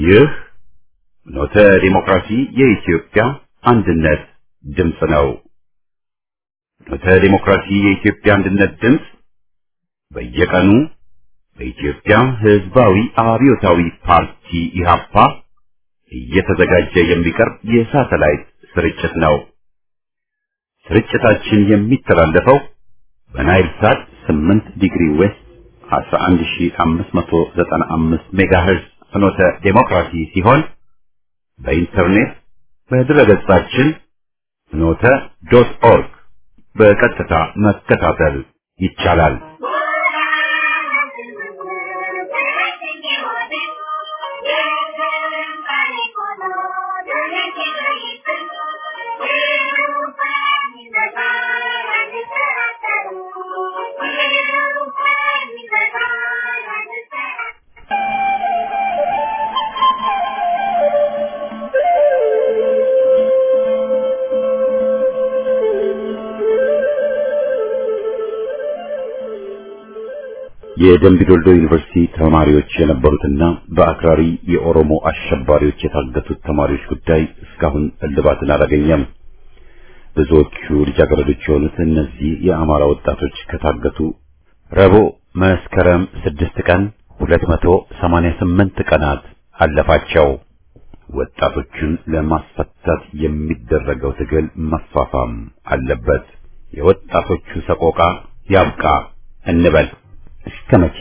ይህ ኖተ ዲሞክራሲ የኢትዮጵያ አንድነት ድምፅ ነው። ኖተ ዲሞክራሲ የኢትዮጵያ አንድነት ድምፅ በየቀኑ በኢትዮጵያ ሕዝባዊ አብዮታዊ ፓርቲ ኢህአፓ እየተዘጋጀ የሚቀርብ የሳተላይት ስርጭት ነው። ስርጭታችን የሚተላለፈው በናይል ሳት 8 ዲግሪ ዌስት 11595 ሜጋሄርዝ ፍኖተ ዴሞክራሲ ሲሆን በኢንተርኔት በድረገጻችን ፍኖተ ዶት ኦርግ በቀጥታ መከታተል ይቻላል። የደምቢዶልዶ ዩኒቨርሲቲ ተማሪዎች የነበሩትና በአክራሪ የኦሮሞ አሸባሪዎች የታገቱት ተማሪዎች ጉዳይ እስካሁን እልባትን አላገኘም። ብዙዎቹ ልጃገረዶች የሆኑት እነዚህ የአማራ ወጣቶች ከታገቱ ረቡዕ መስከረም ስድስት ቀን 288 ቀናት አለፋቸው። ወጣቶቹን ለማስፈታት የሚደረገው ትግል መፋፋም አለበት። የወጣቶቹ ሰቆቃ ያብቃ እንበል። እስከ መቼ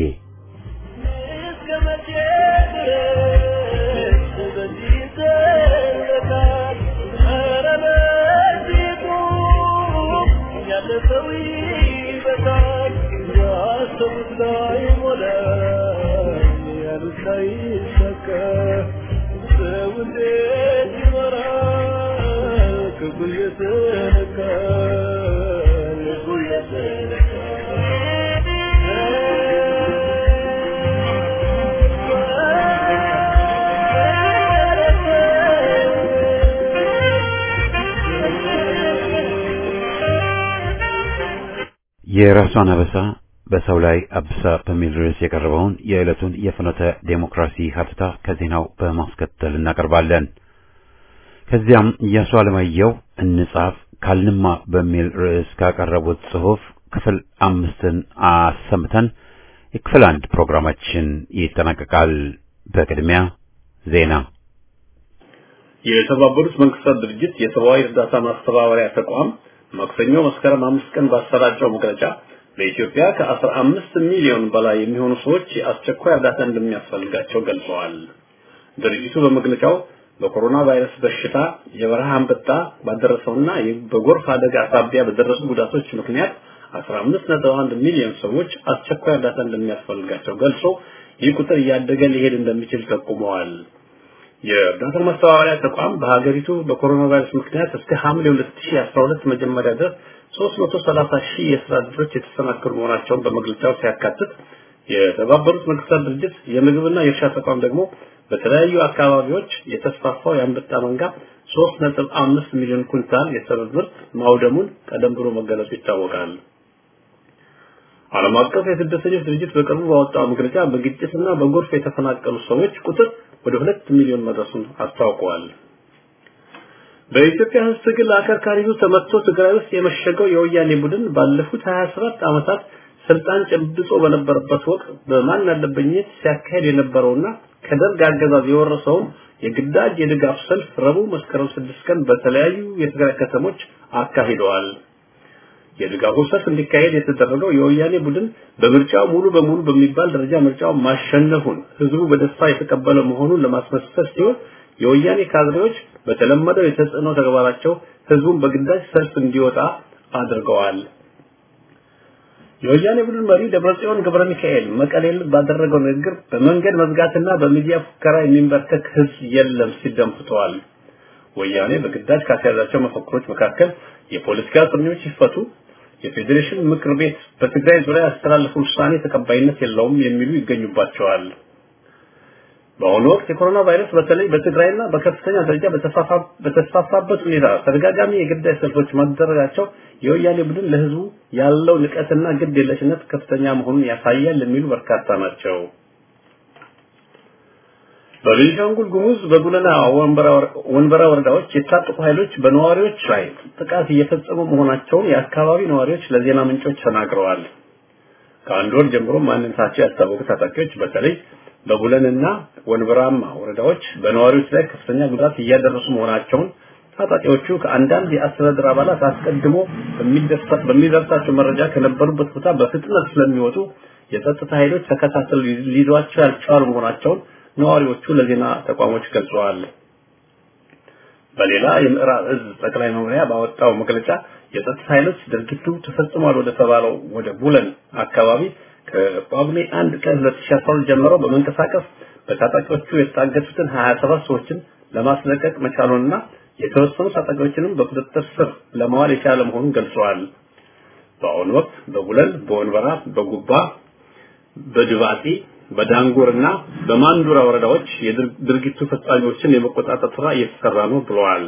የራሷን አበሳ በሰው ላይ አብሳ በሚል ርዕስ የቀረበውን የዕለቱን የፍኖተ ዴሞክራሲ ሀተታ ከዜናው በማስከተል እናቀርባለን። ከዚያም እያሱ አለማየሁ እንጻፍ ካልንማ በሚል ርዕስ ካቀረቡት ጽሑፍ ክፍል አምስትን አሰምተን የክፍል አንድ ፕሮግራማችን ይጠናቀቃል። በቅድሚያ ዜና። የተባበሩት መንግስታት ድርጅት የሰብአዊ እርዳታ ማስተባበሪያ ተቋም ማክሰኞ መስከረም አምስት ቀን ባሰራጨው መግለጫ በኢትዮጵያ ከ15 ሚሊዮን በላይ የሚሆኑ ሰዎች የአስቸኳይ እርዳታ እንደሚያስፈልጋቸው ገልጸዋል። ድርጅቱ በመግለጫው በኮሮና ቫይረስ በሽታ የበረሃ አንበጣ ባደረሰውና በጎርፍ አደጋ ሳቢያ በደረሱ ጉዳቶች ምክንያት 15.1 ሚሊዮን ሰዎች አስቸኳይ እርዳታ እንደሚያስፈልጋቸው ገልጾ ይህ ቁጥር እያደገ ሊሄድ እንደሚችል ጠቁመዋል። የእርዳታ ማስተባበሪያ ተቋም በሀገሪቱ በኮሮና ቫይረስ ምክንያት እስከ ሐምሌ 2012 መጀመሪያ ድረስ 330 ሺህ የስራ ዕድሎች የተሰናከሉ መሆናቸውን በመግለጫው ሲያካትት የተባበሩት መንግስታት ድርጅት የምግብና የእርሻ ተቋም ደግሞ በተለያዩ አካባቢዎች የተስፋፋው የአንበጣ መንጋ 3.5 ሚሊዮን ኩንታል የሰብል ምርት ማውደሙን ቀደም ብሎ መገለጹ ይታወቃል። ዓለም አቀፍ የስደተኞች ድርጅት በቅርቡ ባወጣው መግለጫ በግጭትና በጎርፍ የተፈናቀሉ ሰዎች ቁጥር ወደ ሁለት ሚሊዮን መድረሱን አስታውቀዋል። በኢትዮጵያ ሕዝብ ትግል አከርካሪው ተመትቶ ትግራይ ውስጥ የመሸገው የወያኔ ቡድን ባለፉት 27 ዓመታት ስልጣን ጨብጦ በነበረበት ወቅት በማን አለበኝነት ሲያካሄድ የነበረውና ከደርግ አገዛዝ የወረሰውን የግዳጅ የድጋፍ ሰልፍ ረቡዕ መስከረም 6 ቀን በተለያዩ የትግራይ ከተሞች አካሂደዋል። የድጋፉ ሰልፍ እንዲካሄድ የተደረገው የወያኔ ቡድን በምርጫው ሙሉ በሙሉ በሚባል ደረጃ ምርጫው ማሸነፉን ህዝቡ በደስታ የተቀበለ መሆኑን ለማስመሰል ሲሆን የወያኔ ካድሬዎች በተለመደው የተጽዕኖ ተግባራቸው ህዝቡን በግዳጅ ሰልፍ እንዲወጣ አድርገዋል። የወያኔ ቡድን መሪ ደብረጽዮን ገብረ ሚካኤል መቀሌል ባደረገው ንግግር በመንገድ መዝጋትና በሚዲያ ፉከራ የሚንበርከክ ህዝብ የለም ሲል ደንፍተዋል። ወያኔ በግዳጅ ካስያዛቸው መፈክሮች መካከል የፖለቲካ እስረኞች ይፈቱ፣ የፌዴሬሽን ምክር ቤት በትግራይ ዙሪያ ያስተላለፈው ውሳኔ ተቀባይነት የለውም የሚሉ ይገኙባቸዋል። በአሁኑ ወቅት የኮሮና ቫይረስ በተለይ በትግራይና በከፍተኛ ደረጃ በተስፋፋበት ሁኔታ ተደጋጋሚ የግዳይ ሰልፎች ማደረጋቸው የወያኔ ቡድን ለህዝቡ ያለው ንቀትና ግድ የለሽነት ከፍተኛ መሆኑን ያሳያል የሚሉ በርካታ ናቸው። በቤኒሻንጉል ጉሙዝ በጉለና ወንበራ ወረዳዎች የታጠቁ ኃይሎች በነዋሪዎች ላይ ጥቃት እየፈጸሙ መሆናቸውን የአካባቢ ነዋሪዎች ለዜና ምንጮች ተናግረዋል። ከአንድ ወር ጀምሮ ማንነታቸው ያልታወቁ ታጣቂዎች በተለይ በቡለንና ወንበራማ ወረዳዎች በነዋሪዎች ላይ ከፍተኛ ጉዳት እያደረሱ መሆናቸውን ታጣቂዎቹ ከአንዳንድ የአስተዳደር አባላት አስቀድሞ በሚደርሳቸው መረጃ ከነበሩበት ቦታ በፍጥነት ስለሚወጡ የጸጥታ ኃይሎች ተከታተል ሊይዟቸው ያልቻሉ መሆናቸውን ነዋሪዎቹ ለዜና ተቋሞች ገልጸዋል። በሌላ የምዕራብ እዝ ጠቅላይ መምሪያ ባወጣው መግለጫ የጸጥታ ኃይሎች ድርጊቱ ተፈጽሟል ወደ ተባለው ወደ ቡለን አካባቢ ከጳጉሜ አንድ ቀን 2012 ጀምሮ በመንቀሳቀስ በታጣቂዎቹ የታገቱትን 27 ሰዎችን ለማስለቀቅ መቻሉንና የተወሰኑ ታጣቂዎችንም በቁጥጥር ስር ለማዋል የቻለ መሆኑን ገልጸዋል። በአሁኑ ወቅት በቡለን፣ በወንበራ፣ በጉባ፣ በድባጢ፣ በዳንጉርና በማንዱራ ወረዳዎች የድርጊቱ ፈጻሚዎችን የመቆጣጠር ስራ እየተሰራ ነው ብለዋል።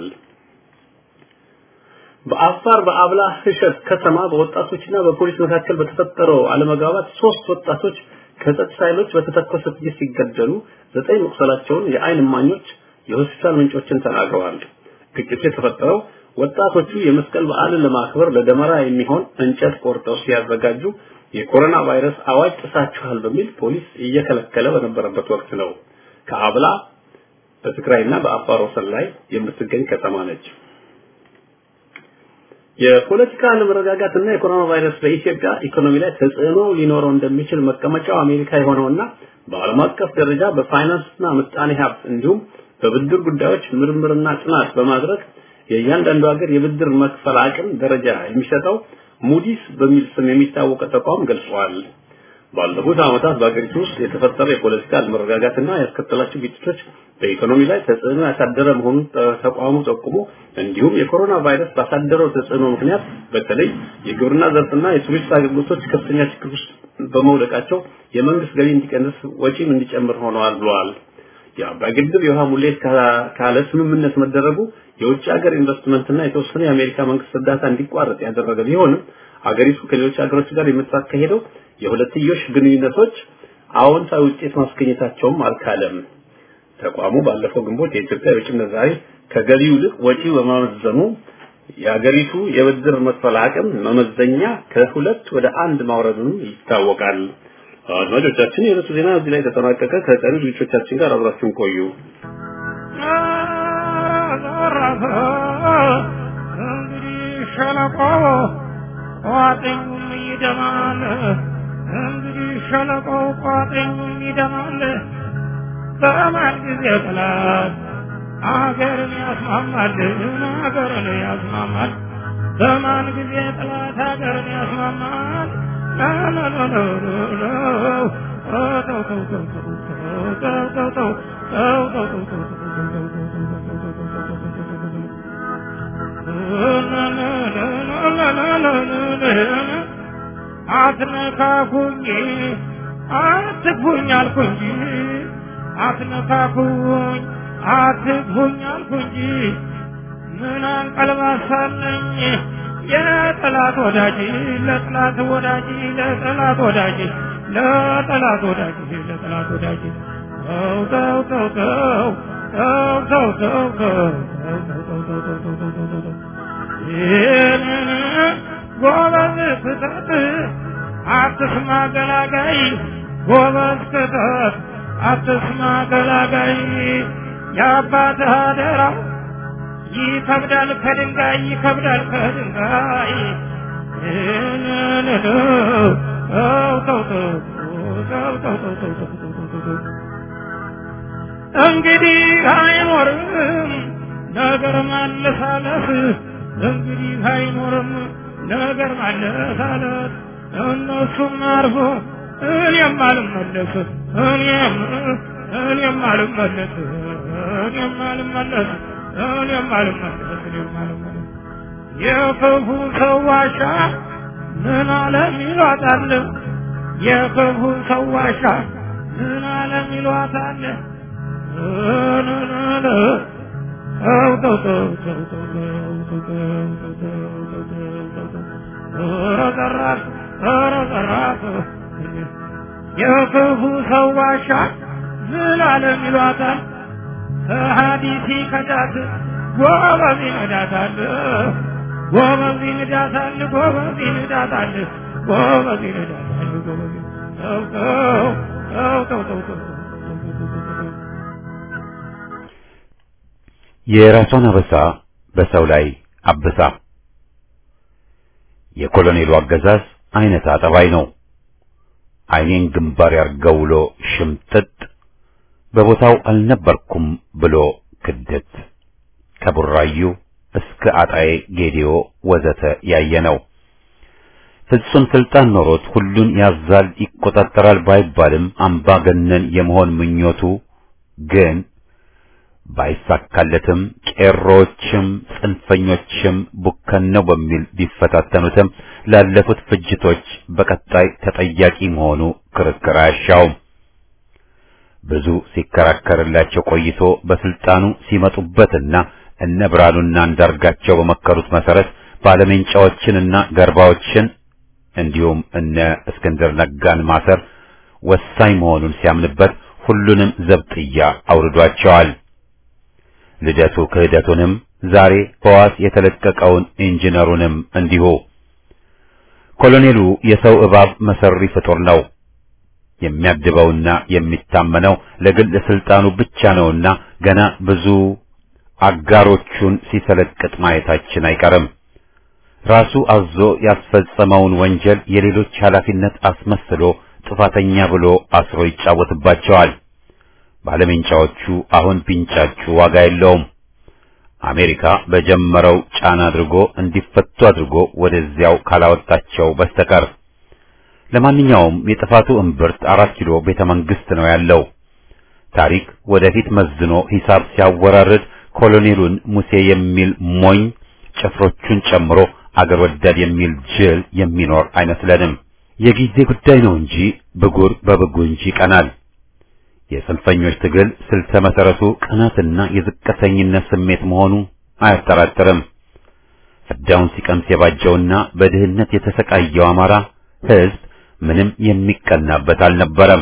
በአፋር በአብላ ህሸት ከተማ በወጣቶችና በፖሊስ መካከል በተፈጠረው አለመግባባት ሶስት ወጣቶች ከጸጥታ ኃይሎች በተተኮሰ ጥይት ሲገደሉ ዘጠኝ መቁሰላቸውን የአይን እማኞች የሆስፒታል ምንጮችን ተናግረዋል። ግጭቱ የተፈጠረው ወጣቶቹ የመስቀል በዓልን ለማክበር ለደመራ የሚሆን እንጨት ቆርጠው ሲያዘጋጁ የኮሮና ቫይረስ አዋጅ ጥሳችኋል በሚል ፖሊስ እየከለከለ በነበረበት ወቅት ነው። ከአብላ በትግራይና በአፋር ወሰን ላይ የምትገኝ ከተማ ነች። የፖለቲካ አለመረጋጋትና የኮሮና ቫይረስ በኢትዮጵያ ኢኮኖሚ ላይ ተጽዕኖ ሊኖረው እንደሚችል መቀመጫው አሜሪካ የሆነውና በዓለም አቀፍ ደረጃ በፋይናንስና ምጣኔ ሀብት እንዲሁም በብድር ጉዳዮች ምርምርና ጥናት በማድረግ የእያንዳንዱ ሀገር የብድር መክፈል አቅም ደረጃ የሚሰጠው ሙዲስ በሚል ስም የሚታወቅ ተቋም ገልጿል። ባለፉት ዓመታት በአገሪቱ ውስጥ የተፈጠረ የፖለቲካ አለመረጋጋትና ያስከተላቸው ግጭቶች በኢኮኖሚ ላይ ተጽዕኖ ያሳደረ መሆኑን ተቋሙ ጠቁሞ እንዲሁም የኮሮና ቫይረስ ባሳደረው ተጽዕኖ ምክንያት በተለይ የግብርና ዘርፍና የቱሪስት አገልግሎቶች ከፍተኛ ችግር ውስጥ በመውደቃቸው የመንግስት ገቢ እንዲቀንስ ወጪም እንዲጨምር ሆነዋል ብለዋል። የአባይ ግድብ የውሃ ሙሌት ካለ ስምምነት መደረጉ የውጭ ሀገር ኢንቨስትመንትና የተወሰነ የአሜሪካ መንግስት እርዳታ እንዲቋረጥ ያደረገ ቢሆንም አገሪቱ ከሌሎች ሀገሮች ጋር የምታካሄደው የሁለትዮሽ ግንኙነቶች አዎንታዊ ውጤት ማስገኘታቸውም አልካለም። ተቋሙ ባለፈው ግንቦት የኢትዮጵያ የውጭ ምንዛሪ ከገቢው ይልቅ ወጪው በማመዘኑ የአገሪቱ የብድር መክፈል አቅም መመዘኛ ከሁለት ወደ አንድ ማውረዱን ይታወቃል። አድማጮቻችን የዕለቱ ዜና እዚህ ላይ ተጠናቀቀ። ከቀሪ ዝግጅቶቻችን ጋር አብራችሁን ቆዩ። እንግዲህ ሸለቆ ቋጥኙም ይደማል። እንግዲህ ሸለቆ ቋጥኙም ይደማል። በማን ጊዜ ጠላት አገርን ያስማማል፣ አገርን ያስማማል። በማን ጊዜ ጠላት አገርን ያስማማል። አትነካኩኝ አትግፉኝ አልኩ እንጂ አትነካኩኝ አትግፉኝ አልኩ እንጂ ምን አንቀልባሳለኝ የጠላት ወዳጅ ለጠላት ወዳጅ ለጠላት ወዳጅ ለጠላት ወዳጅ ለጠላት ወዳጅ ተው ተው ተው ተው ተው ተው ተው ተው ይህንን ጎበዝ ክተት አትስማ ገላጋይ ጎበዝ ክተት አትስማ ገላጋይ የአባትህ አደራ ይከብዳል ከድንጋይ ይከብዳል ከድንጋይ እንግዲህ አይኖርም ነገር ማለሳለስ እንግዲህ አይኖርም ነገር ማለሳለስ እነሱም አርፎ እኔም አልመለስ እኔም እኔም አልመለስ እኔም አልመለስ እኔም አልመለስ እኔም አልመለስ የክፉ ሰው ዋሻ ምን አለም ይሏታል የክፉ ሰው ዋሻ ምን አለም ይሏታል የክፉ ሰው ዋሻ ምን አለም ይሏታል ሀዲሲ ከዳት ጎበዝ ይነዳታል ጎበዝ ይነዳታል ጎበዝ ይነዳታል ጎበዝ ይነዳታል ጎበዝ ተው ተው ተው ተው ተው ተው የራሷን አበሳ በሰው ላይ አብሳ የኮሎኔሉ አገዛዝ አይነት አጠባይ ነው። አይኔን ግንባር ያርገው ውሎ ሽምጥጥ በቦታው አልነበርኩም ብሎ ክደት ከቡራዩ እስከ አጣዬ ጌዲዮ ወዘተ ያየ ነው። ፍጹም ስልጣን ኖሮት ሁሉን ያዛል ይቆጣጠራል ባይባልም አምባገነን የመሆን ምኞቱ ግን ባይሳካለትም ቄሮችም ጽንፈኞችም ቡከን ነው በሚል ቢፈታተኑትም ላለፉት ፍጅቶች በቀጣይ ተጠያቂ መሆኑ ክርክር አያሻውም። ብዙ ሲከራከርላቸው ቆይቶ በስልጣኑ ሲመጡበትና እነ ብርሃኑና አንዳርጋቸው በመከሩት መሰረት ባለሜንጫዎችንና ገርባዎችን እንዲሁም እነ እስክንድር ነጋን ማሰር ወሳኝ መሆኑን ሲያምንበት ሁሉንም ዘብጥያ አውርዷቸዋል። ልደቱ ክህደቱንም ዛሬ በዋስ የተለቀቀውን ኢንጂነሩንም እንዲሁ። ኮሎኔሉ የሰው እባብ መሰሪ ፍጡር ነው። የሚያድበውና የሚታመነው ለግል ስልጣኑ ብቻ ነውና ገና ብዙ አጋሮቹን ሲሰለቅጥ ማየታችን አይቀርም። ራሱ አዞ ያስፈጸመውን ወንጀል የሌሎች ኃላፊነት አስመስሎ ጥፋተኛ ብሎ አስሮ ይጫወትባቸዋል። ባለሜንጫዎቹ አሁን ቢንጫጩ ዋጋ የለውም። አሜሪካ በጀመረው ጫና አድርጎ እንዲፈቱ አድርጎ ወደዚያው ካላወጣቸው በስተቀር ለማንኛውም የጥፋቱ እምብርት አራት ኪሎ ቤተ መንግስት ነው ያለው። ታሪክ ወደፊት መዝኖ ሂሳብ ሲያወራርድ ኮሎኔሉን ሙሴ የሚል ሞኝ ጭፍሮቹን ጨምሮ አገር ወዳድ የሚል ጅል የሚኖር አይመስለንም። የጊዜ ጉዳይ ነው እንጂ ብጉር በብጉንጅ ይቀናል። የጽንፈኞች ትግል ስልተ መሰረቱ ቅናትና የዝቅተኝነት ስሜት መሆኑ አያጠራጥርም። ፍዳውን ሲቀምስ የባጀውና በድህነት የተሰቃየው አማራ ሕዝብ ምንም የሚቀናበት አልነበረም።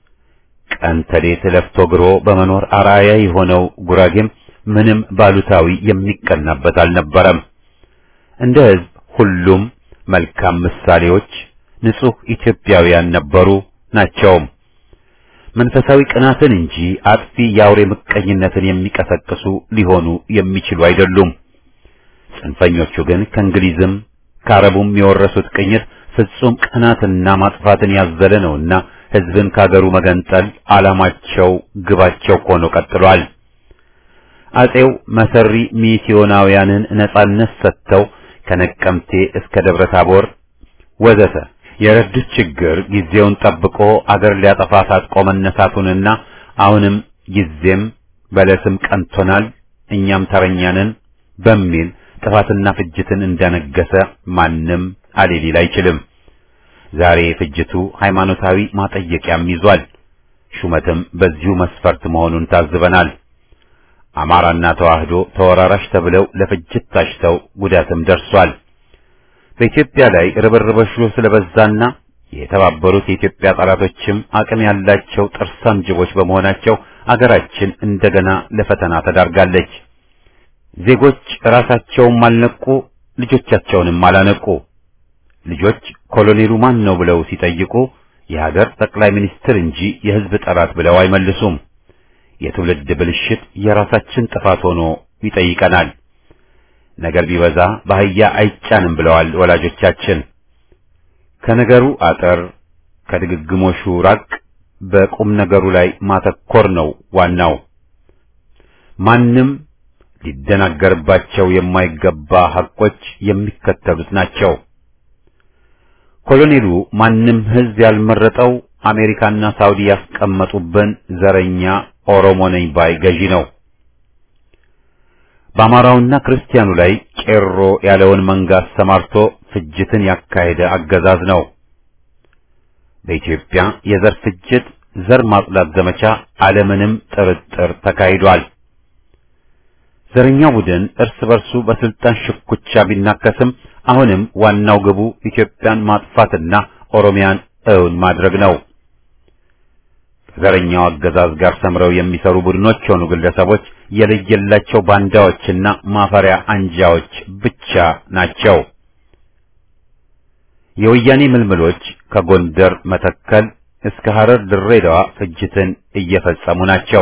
ቀን ተሌት ለፍቶ ግሮ በመኖር አርአያ የሆነው ጉራጌም ምንም ባሉታዊ የሚቀናበት አልነበረም። እንደ ሕዝብ ሁሉም መልካም ምሳሌዎች ንጹህ ኢትዮጵያውያን ነበሩ ናቸውም። መንፈሳዊ ቅናትን እንጂ አጥፊ የአውሬ ምቀኝነትን የሚቀሰቅሱ ሊሆኑ የሚችሉ አይደሉም። ጽንፈኞቹ ግን ከእንግሊዝም ከአረቡም የወረሱት ቅኝት ፍጹም ቅናትና ማጥፋትን ያዘለ ነውና ሕዝብን ካገሩ መገንጠል ዓላማቸው፣ ግባቸው ሆኖ ቀጥሏል። አጼው መሰሪ ሚስዮናውያንን ነጻነት ሰጥተው ከነቀምቴ እስከ ደብረ ታቦር ወዘተ የረዱት ችግር ጊዜውን ጠብቆ አገር ሊያጠፋ ታጥቆ መነሳቱንና አሁንም ጊዜም በለስም ቀንቶናል እኛም ተረኛንን በሚል ጥፋትና ፍጅትን እንዳነገሰ ማንም አሌሊል አይችልም። ዛሬ ፍጅቱ ሃይማኖታዊ ማጠየቂያም ይዟል። ሹመትም በዚሁ መስፈርት መሆኑን ታዝበናል። አማራና ተዋህዶ ተወራራሽ ተብለው ለፍጅት ታጭተው ጉዳትም ደርሷል። በኢትዮጵያ ላይ ርብርቦሹ ስለበዛና የተባበሩት የኢትዮጵያ ጠላቶችም አቅም ያላቸው ጥርሳም ጅቦች በመሆናቸው አገራችን እንደገና ለፈተና ተዳርጋለች። ዜጎች ራሳቸውም አልነቁ፣ ልጆቻቸውንም አላነቁ። ልጆች ኮሎኔሉ ማን ነው ብለው ሲጠይቁ የሀገር ጠቅላይ ሚኒስትር እንጂ የሕዝብ ጠላት ብለው አይመልሱም። የትውልድ ብልሽት የራሳችን ጥፋት ሆኖ ይጠይቀናል። ነገር ቢበዛ በአህያ አይጫንም ብለዋል ወላጆቻችን። ከነገሩ አጠር ከድግግሞሹ ራቅ፣ በቁም ነገሩ ላይ ማተኮር ነው ዋናው። ማንም ሊደናገርባቸው የማይገባ ሐቆች የሚከተሉት ናቸው። ኮሎኔሉ ማንም ሕዝብ ያልመረጠው አሜሪካና ሳውዲ ያስቀመጡብን ዘረኛ ኦሮሞ ነኝ ባይ ገዢ ነው። በአማራውና ክርስቲያኑ ላይ ቄሮ ያለውን መንጋ አሰማርቶ ፍጅትን ያካሄደ አገዛዝ ነው። በኢትዮጵያ የዘር ፍጅት፣ ዘር ማጽዳት ዘመቻ አለምንም ጥርጥር ተካሂዷል። ዘረኛው ቡድን እርስ በርሱ በስልጣን ሽኩቻ ቢናከስም አሁንም ዋናው ግቡ ኢትዮጵያን ማጥፋትና ኦሮሚያን እውን ማድረግ ነው። ከዘረኛው አገዛዝ ጋር ሰምረው የሚሰሩ ቡድኖች ሆኑ ግለሰቦች የለየላቸው ባንዳዎችና ማፈሪያ አንጃዎች ብቻ ናቸው። የወያኔ ምልምሎች ከጎንደር መተከል እስከ ሐረር ድሬዳዋ ፍጅትን እየፈጸሙ ናቸው።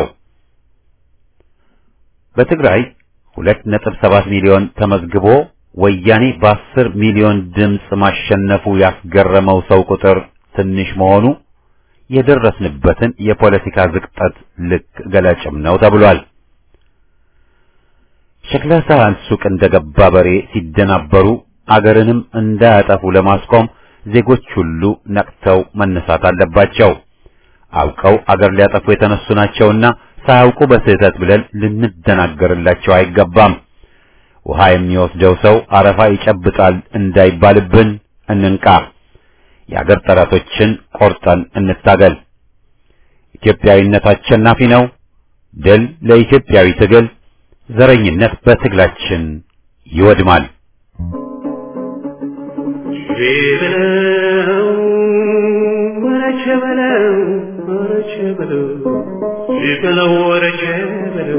በትግራይ ሁለት ነጥብ ሰባት ሚሊዮን ተመዝግቦ ወያኔ በአስር ሚሊዮን ድምፅ ማሸነፉ ያስገረመው ሰው ቁጥር ትንሽ መሆኑ የደረስንበትን የፖለቲካ ዝቅጠት ልክ ገላጭም ነው ተብሏል። ሸክላ ሳህን ሱቅ እንደገባ በሬ ሲደናበሩ አገርንም እንዳያጠፉ ለማስቆም ዜጎች ሁሉ ነቅተው መነሳት አለባቸው። አውቀው አገር ሊያጠፉ የተነሱ ናቸውና ሳያውቁ በስህተት ብለን ልንደናገርላቸው አይገባም። ውሃ የሚወስደው ሰው አረፋ ይጨብጣል እንዳይባልብን እንንቃ። የአገር ጠላቶችን ቆርጠን እንታገል። ኢትዮጵያዊነት አሸናፊ ነው። ድል ለኢትዮጵያዊ ትግል፣ ዘረኝነት በትግላችን ይወድማል። በለው ወረቸ በለው ወረቸ በለው በለው ወረቸ በለው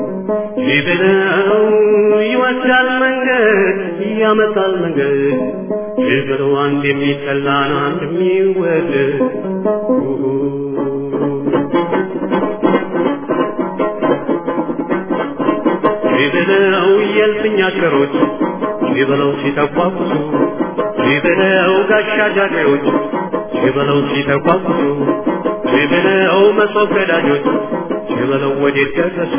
በለው ይወስዳል መንገድ ያመጣል መንገድ በለው አንድ የሚጠላን አንድ የሚወደድ በለው የልፍኛ ቸሮች በለው ሲተቋቁሱ በለው ጋሻ ጃግሬዎች በለው ሲተቋቁሱ በለው መሶብ ገዳጆች በለው ወዴት ደረሱ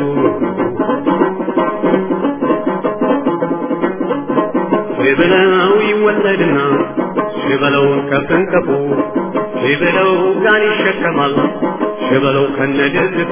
በለው ይወለድና በለው ከፍንከፉ በለው ጋን ይሸከማል በለው ከነደግፉ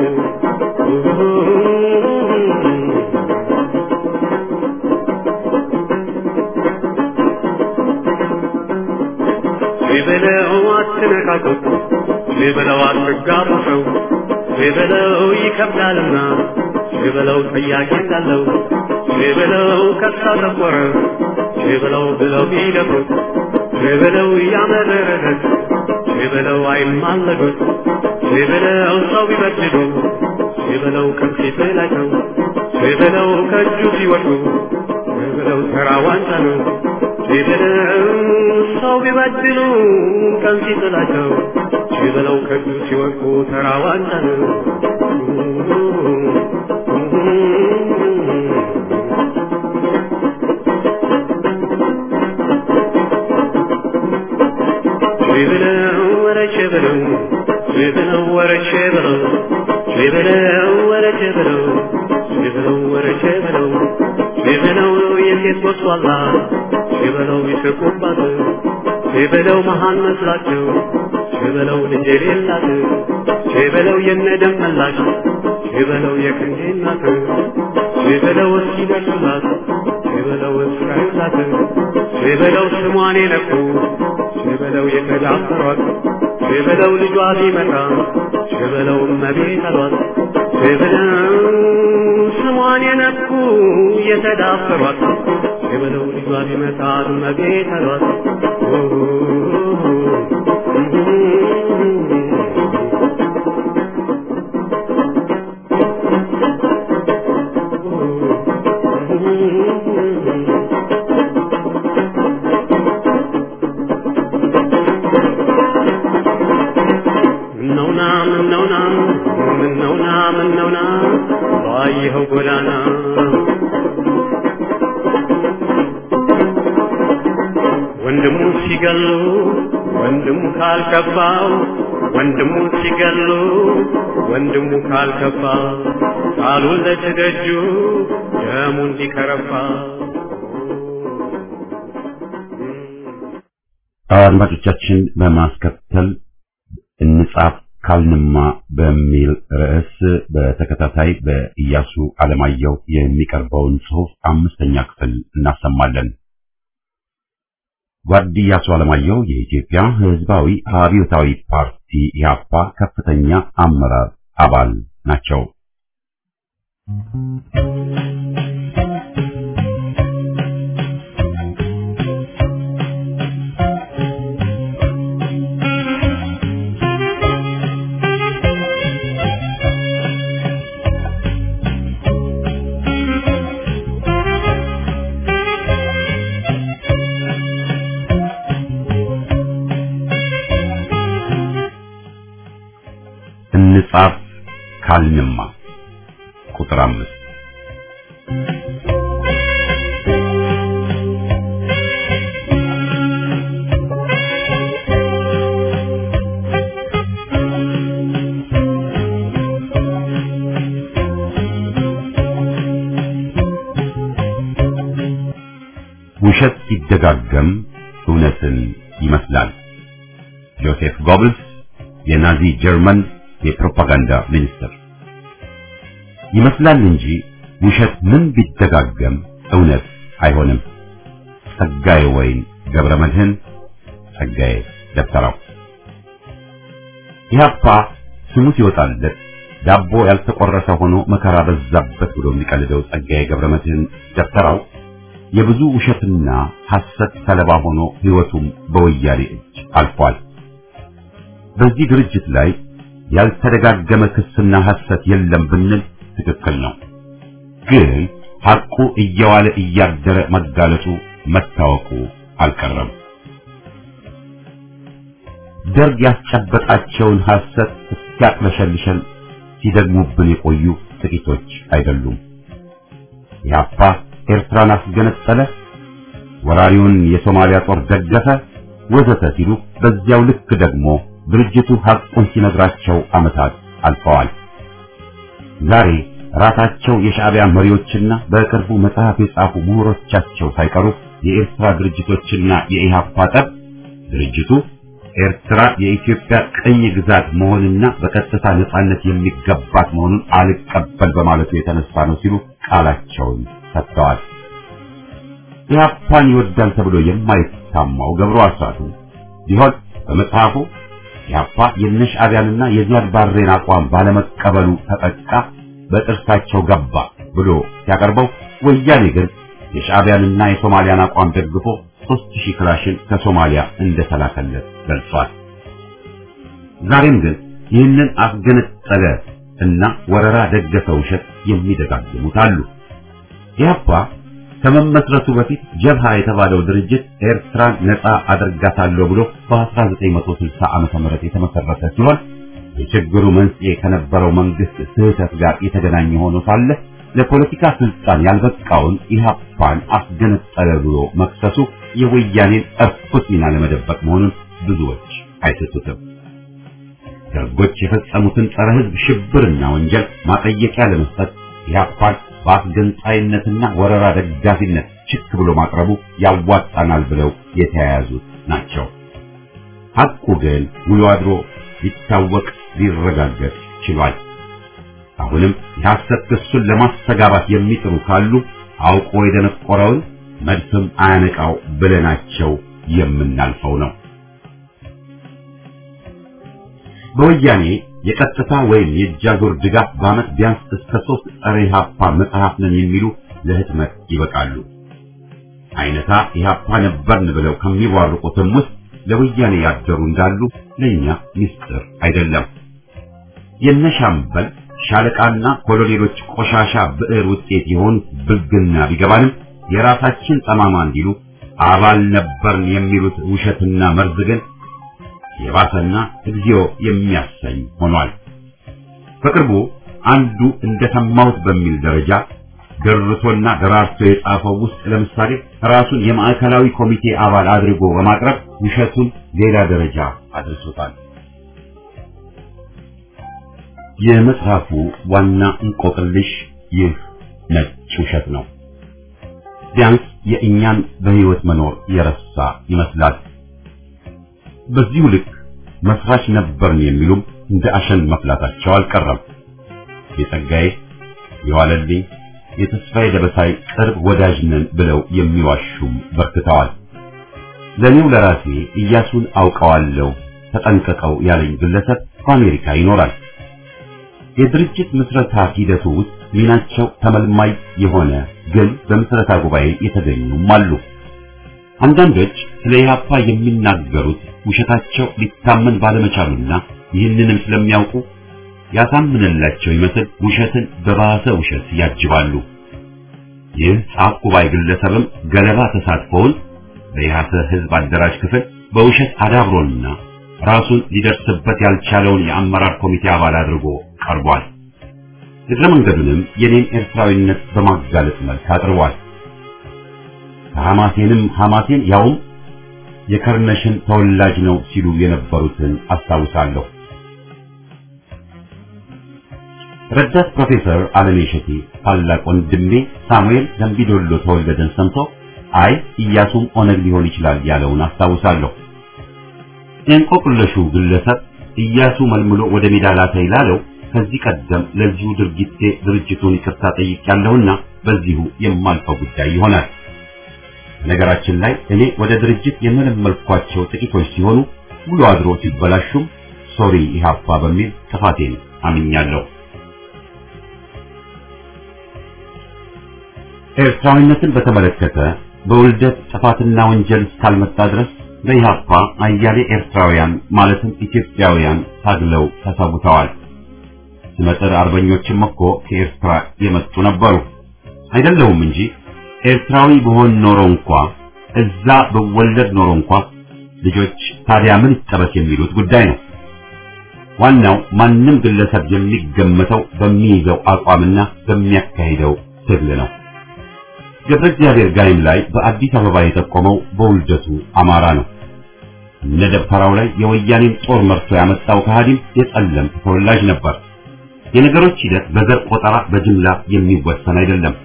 በለው አትነካኩት በለው አትጋሩ ሰው በለው ይከብዳልና በለው ጥያቄ እንዳለው በለው ከሳ ተቆረ በለው ብለው ቢደፍሩት በለው ያመረረት በለው አይማለዱት በለው ሰው ቢበድሉ በለው ከፊት ላይ ነው በለው ከእጁ ሲወድቁ በለው ተራ ዋንጫ ነው በለው ሰው ቢበድሉ ቀን ሲጥላቸው በለው ከእጁ ሲወድቁ ተራ ዋንጫ ነው በለው ወረቼ በለው በለው ወረቼ በለው በለው ወረቼ በለው በለው ወረቼ በለው በለው የሴት ወስዋላ በለው ይስቁባት በለው መሃን መስላቸው በለው ልጅ የሌላት በለው የነደም መላሽ በለው የክንዴ እናት በለው እስኪደርሱላት በለው እስራኤላት በለው ስሟን የነኩ በለው የተዳፈሯት በለው ልጇ ሲመጣ በለው እመቤት አሏት በለው ስሟን የነኩ የተዳፈሯት በለው ልጇ ሲመጣ እመቤት አሏት ምነውና ምነውና ምነውና ምነውና ባየኸው ጎዳና ወንድሙ ሲገሉ ወንድሙ ካልከፋው ወንድሙ ሲገሉ ወንድሙ ካልከፋ ቃሉን ለትደጁ ደሙ እንዲከረፋ አድማጮቻችን በማስከተል እንጻፍ ካልንማ በሚል ርዕስ በተከታታይ በኢያሱ አለማየሁ የሚቀርበውን ጽሑፍ አምስተኛ ክፍል እናሰማለን። ጓድ ኢያሱ አለማየሁ የኢትዮጵያ ሕዝባዊ አብዮታዊ ፓርቲ ኢህአፓ ከፍተኛ አመራር አባል ናቸው። እንጻፍ ካልንማ ቁጥር አምስት ውሸት ሲደጋገም እውነትን ይመስላል። ጆሴፍ ጎብልስ የናዚ ጀርመን የፕሮፓጋንዳ ሚኒስትር። ይመስላል እንጂ ውሸት ምን ቢደጋገም እውነት አይሆንም። ጸጋዬ ወይን ገብረ መድህን ጸጋዬ ደብተራው። ኢህአፓ ስሙ ሲወጣለት ዳቦ ያልተቆረሰ ሆኖ መከራ በዛበት ብሎ የሚቀልደው ጸጋዬ ገብረ መድህን ደብተራው የብዙ ውሸትና ሐሰት ሰለባ ሆኖ ሕይወቱም በወያኔ እጅ አልፏል። በዚህ ድርጅት ላይ ያልተደጋገመ ክስና ሐሰት የለም ብንል ትክክል ነው። ግን ሐቁ እየዋለ እያደረ መጋለጡ መታወቁ አልቀረም። ደርግ ያስጨበጣቸውን ሐሰት እስኪያቅለሸልሸን ሲደግሙብን የቆዩ ጥቂቶች አይደሉም። ኢህአፓ ኤርትራን አስገነጠለ፣ ወራሪውን የሶማሊያ ጦር ደገፈ፣ ወዘተ ሲሉ በዚያው ልክ ደግሞ ድርጅቱ ሐቁን ሲነግራቸው ዓመታት አልፈዋል። ዛሬ ራሳቸው የሻዕቢያ መሪዎችና በቅርቡ መጽሐፍ የጻፉ ምሁሮቻቸው ሳይቀሩ የኤርትራ ድርጅቶችና የኢህአፓ ጠብ ድርጅቱ ኤርትራ የኢትዮጵያ ቅኝ ግዛት መሆንና በቀጥታ ነጻነት የሚገባት መሆኑን አልቀበል በማለቱ የተነሳ ነው ሲሉ ቃላቸውን ሰጥተዋል። ኢህአፓን ይወዳል ተብሎ የማይታማው ገብሩ አስራቱ ቢሆን በመጽሐፉ ኢህአፓ የነሻዕቢያንና የዚያድ ባሬን አቋም ባለመቀበሉ ተጠቃ፣ በጥርሳቸው ገባ ብሎ ሲያቀርበው ወያኔ ግን የሻዕቢያንና የሶማሊያን አቋም ደግፎ ሦስት ሺህ ክላሽን ከሶማሊያ እንደተላከለት ገልጿል። ዛሬም ግን ይህንን አስገነጠለ እና ወረራ ደገፈ ውሸት የሚደጋግሙት አሉ። ኢህአፓ ከመመስረቱ በፊት ጀብሃ የተባለው ድርጅት ኤርትራን ነፃ አደርጋታለሁ ብሎ በ1960 ዓመተ ምህረት የተመሰረተ ሲሆን የችግሩ መንስኤ ከነበረው መንግስት ስህተት ጋር የተገናኘ ሆኖ ሳለ ለፖለቲካ ስልጣን ያልበቃውን ኢህአፓን አስገነጠለ ብሎ መክሰሱ የወያኔን እርኩስ ሚና ለመደበቅ መሆኑን ብዙዎች አይስቱትም። ደርጎች የፈጸሙትን ጸረ ሕዝብ ሽብርና ወንጀል ማጠየቂያ ለመስጠት ኢህአፓን በአስገንጣይነትና ወረራ ደጋፊነት ችክ ብሎ ማቅረቡ ያዋጣናል ብለው የተያያዙት ናቸው። ሐቁ ግን ውሎ አድሮ ሊታወቅ ሊረጋገጥ ችሏል። አሁንም የሐሰት ክሱን ለማስተጋባት የሚጥሩ ካሉ አውቆ የደነቆረውን መድፍም አያነቃው ብለናቸው የምናልፈው ነው። በወያኔ የቀጥታ ወይም የእጃዞር ድጋፍ በዓመት ቢያንስ እስከ ሶስት ጸረ ኢህአፓ መጽሐፍ ነን የሚሉ ለህትመት ይበቃሉ። አይነታ ኢህአፓ ነበርን ብለው ከሚቧርቁትም ውስጥ ለወያኔ ያደሩ እንዳሉ ለእኛ ምስጢር አይደለም። የነሻምበል ሻለቃና ኮሎኔሎች ቆሻሻ ብዕር ውጤት የሆኑት ብልግና ቢገባንም የራሳችን ጠማማ እንዲሉ አባል ነበርን የሚሉት ውሸትና መርዝ ግን የባሰና እግዚኦ የሚያሰኝ ሆኗል። በቅርቡ አንዱ እንደሰማሁት በሚል ደረጃ ደርሶና ደራርቶ የጻፈው ውስጥ ለምሳሌ ራሱን የማዕከላዊ ኮሚቴ አባል አድርጎ በማቅረብ ውሸቱን ሌላ ደረጃ አድርሶታል። የመጽሐፉ ዋና እንቆቅልሽ ይህ ነጭ ውሸት ነው። ቢያንስ የእኛን በህይወት መኖር የረሳ ይመስላል። በዚሁ ልክ መስራች ነበርን የሚሉም እንደ አሸን መፍላታቸው አልቀረም። የጸጋዬ የዋለልኝ የተስፋዬ ደበሳይ ቅርብ ወዳጅ ነን ብለው የሚዋሹም በርክተዋል። ለኔው ለራሴ ኢያሱን አውቀዋለሁ ተጠንቀቀው ያለኝ ግለሰብ በአሜሪካ ይኖራል። የድርጅት ምስረታ ሂደቱ ውስጥ ሚናቸው ተመልማይ የሆነ ግን በምስረታ ጉባኤ የተገኙም አሉ። አንዳንዶች ስለ ኢህአፓ የሚናገሩት ውሸታቸው ሊታመን ባለመቻሉና ይህንንም ስለሚያውቁ ያሳምንላቸው ይመስል ውሸትን በባሰ ውሸት ያጅባሉ። ይህ ጻፍ ጉባኤ ግለሰብም ገለባ ተሳትፎውን በኢህአሰ ህዝብ አደራጅ ክፍል በውሸት አዳብሮና ራሱን ሊደርስበት ያልቻለውን የአመራር ኮሚቴ አባል አድርጎ ቀርቧል። እግረ መንገዱንም የኔን ኤርትራዊነት በማጋለጥ መልክ አቅርቧል። ከሐማሴንም ሐማሴን ያውም የከርነሽን ተወላጅ ነው ሲሉ የነበሩትን አስታውሳለሁ። ረዳት ፕሮፌሰር አለሜ እሸቴ ታላቅ ወንድሜ ሳሙኤል ደምቢዶሎ ተወለደን ሰምቶ አይ ኢያሱም ኦነግ ሊሆን ይችላል ያለውን አስታውሳለሁ። የእንቆቅልሹ ግለሰብ ኢያሱ መልምሎ ወደ ሜዳ ላከኝ ላለው ከዚህ ቀደም ለዚሁ ድርጊቴ ድርጅቱን ይቅርታ ጠይቄያለሁና በዚሁ የማልፈው ጉዳይ ይሆናል። ነገራችን ላይ እኔ ወደ ድርጅት የመለመልኳቸው ጥቂቶች ሲሆኑ ውሎ አድሮ ሲበላሹም ሶሪ ኢሃፓ በሚል ጥፋቴን አምኛለሁ። ኤርትራዊነትን በተመለከተ በውልደት ጥፋትና ወንጀል እስካልመጣ ድረስ በኢሃፓ አያሌ ኤርትራውያን ማለትም ኢትዮጵያውያን ታግለው ተሰውተዋል። ስመጥር አርበኞችም እኮ ከኤርትራ የመጡ ነበሩ። አይደለሁም እንጂ ኤርትራዊ በሆን ኖሮ እንኳ እዛ በወለድ ኖሮ እንኳ ልጆች ታዲያ ምን ይጠበስ የሚሉት ጉዳይ ነው። ዋናው ማንም ግለሰብ የሚገመተው በሚይዘው አቋምና በሚያካሂደው ትግል ነው። ገብረ እግዚአብሔር ጋይም ላይ በአዲስ አበባ የጠቆመው በውልደቱ አማራ ነው። እነ ደብተራው ላይ የወያኔን ጦር መርቶ ያመጣው ከሃዲም የጸለምት ተወላጅ ነበር። የነገሮች ሂደት በዘር ቆጠራ በጅምላ የሚወሰን አይደለም።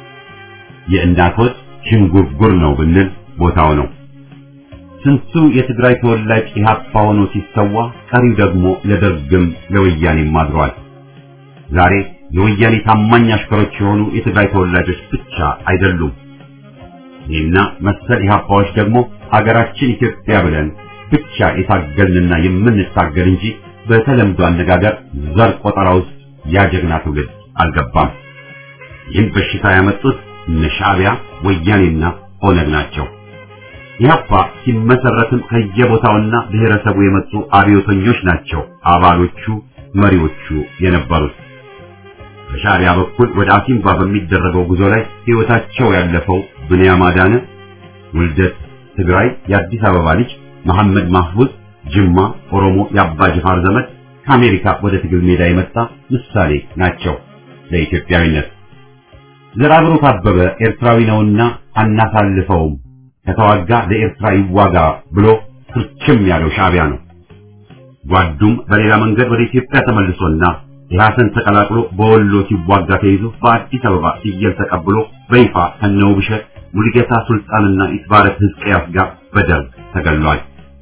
የእናቶች ሽንጉርጉር ነው ብንል ቦታው ነው። ስንቱ የትግራይ ተወላጅ ኢህአፓ ሆኖ ሲሰዋ፣ ቀሪው ደግሞ ለደርግም ለወያኔም አድሯል። ዛሬ የወያኔ ታማኝ አሽከሮች የሆኑ የትግራይ ተወላጆች ብቻ አይደሉም። ይህና መሰል ኢህአፓዎች ደግሞ ሀገራችን ኢትዮጵያ ብለን ብቻ የታገልንና የምንታገል እንጂ በተለምዶ አነጋገር ዘር ቆጠራ ውስጥ ያጀግና ትውልድ አልገባም። ይህን በሽታ ያመጡት እነ ሻዕቢያ ወያኔና ኦነግ ናቸው። ኢህአፓ ሲመሰረትም ከየቦታውና ብሔረሰቡ የመጡ አብዮተኞች ናቸው አባሎቹ መሪዎቹ የነበሩት። በሻዕቢያ በኩል ወደ አሲምባ በሚደረገው ጉዞ ላይ ሕይወታቸው ያለፈው ብንያም አዳነ ውልደት ትግራይ የአዲስ አበባ ልጅ መሐመድ ማህፉዝ ጅማ ኦሮሞ የአባ ጅፋር ዘመድ ከአሜሪካ ወደ ትግል ሜዳ የመጣ ምሳሌ ናቸው ለኢትዮጵያዊነት። ዘርአብሩክ አበበ ኤርትራዊ ነውና አናሳልፈውም ከተዋጋ ለኤርትራ ይዋጋ ብሎ ፍርችም ያለው ሻዕቢያ ነው። ጓዱም በሌላ መንገድ ወደ ኢትዮጵያ ተመልሶና ኢህአሰን ተቀላቅሎ በወሎ ሲዋጋ ተይዞ በአዲስ አበባ ሲየል ተቀብሎ በይፋ ከነውብሸት ሙሉጌታ ሱልጣንና ኢትባረት ሕዝቅያስ ጋር በደርግ ተገሏል።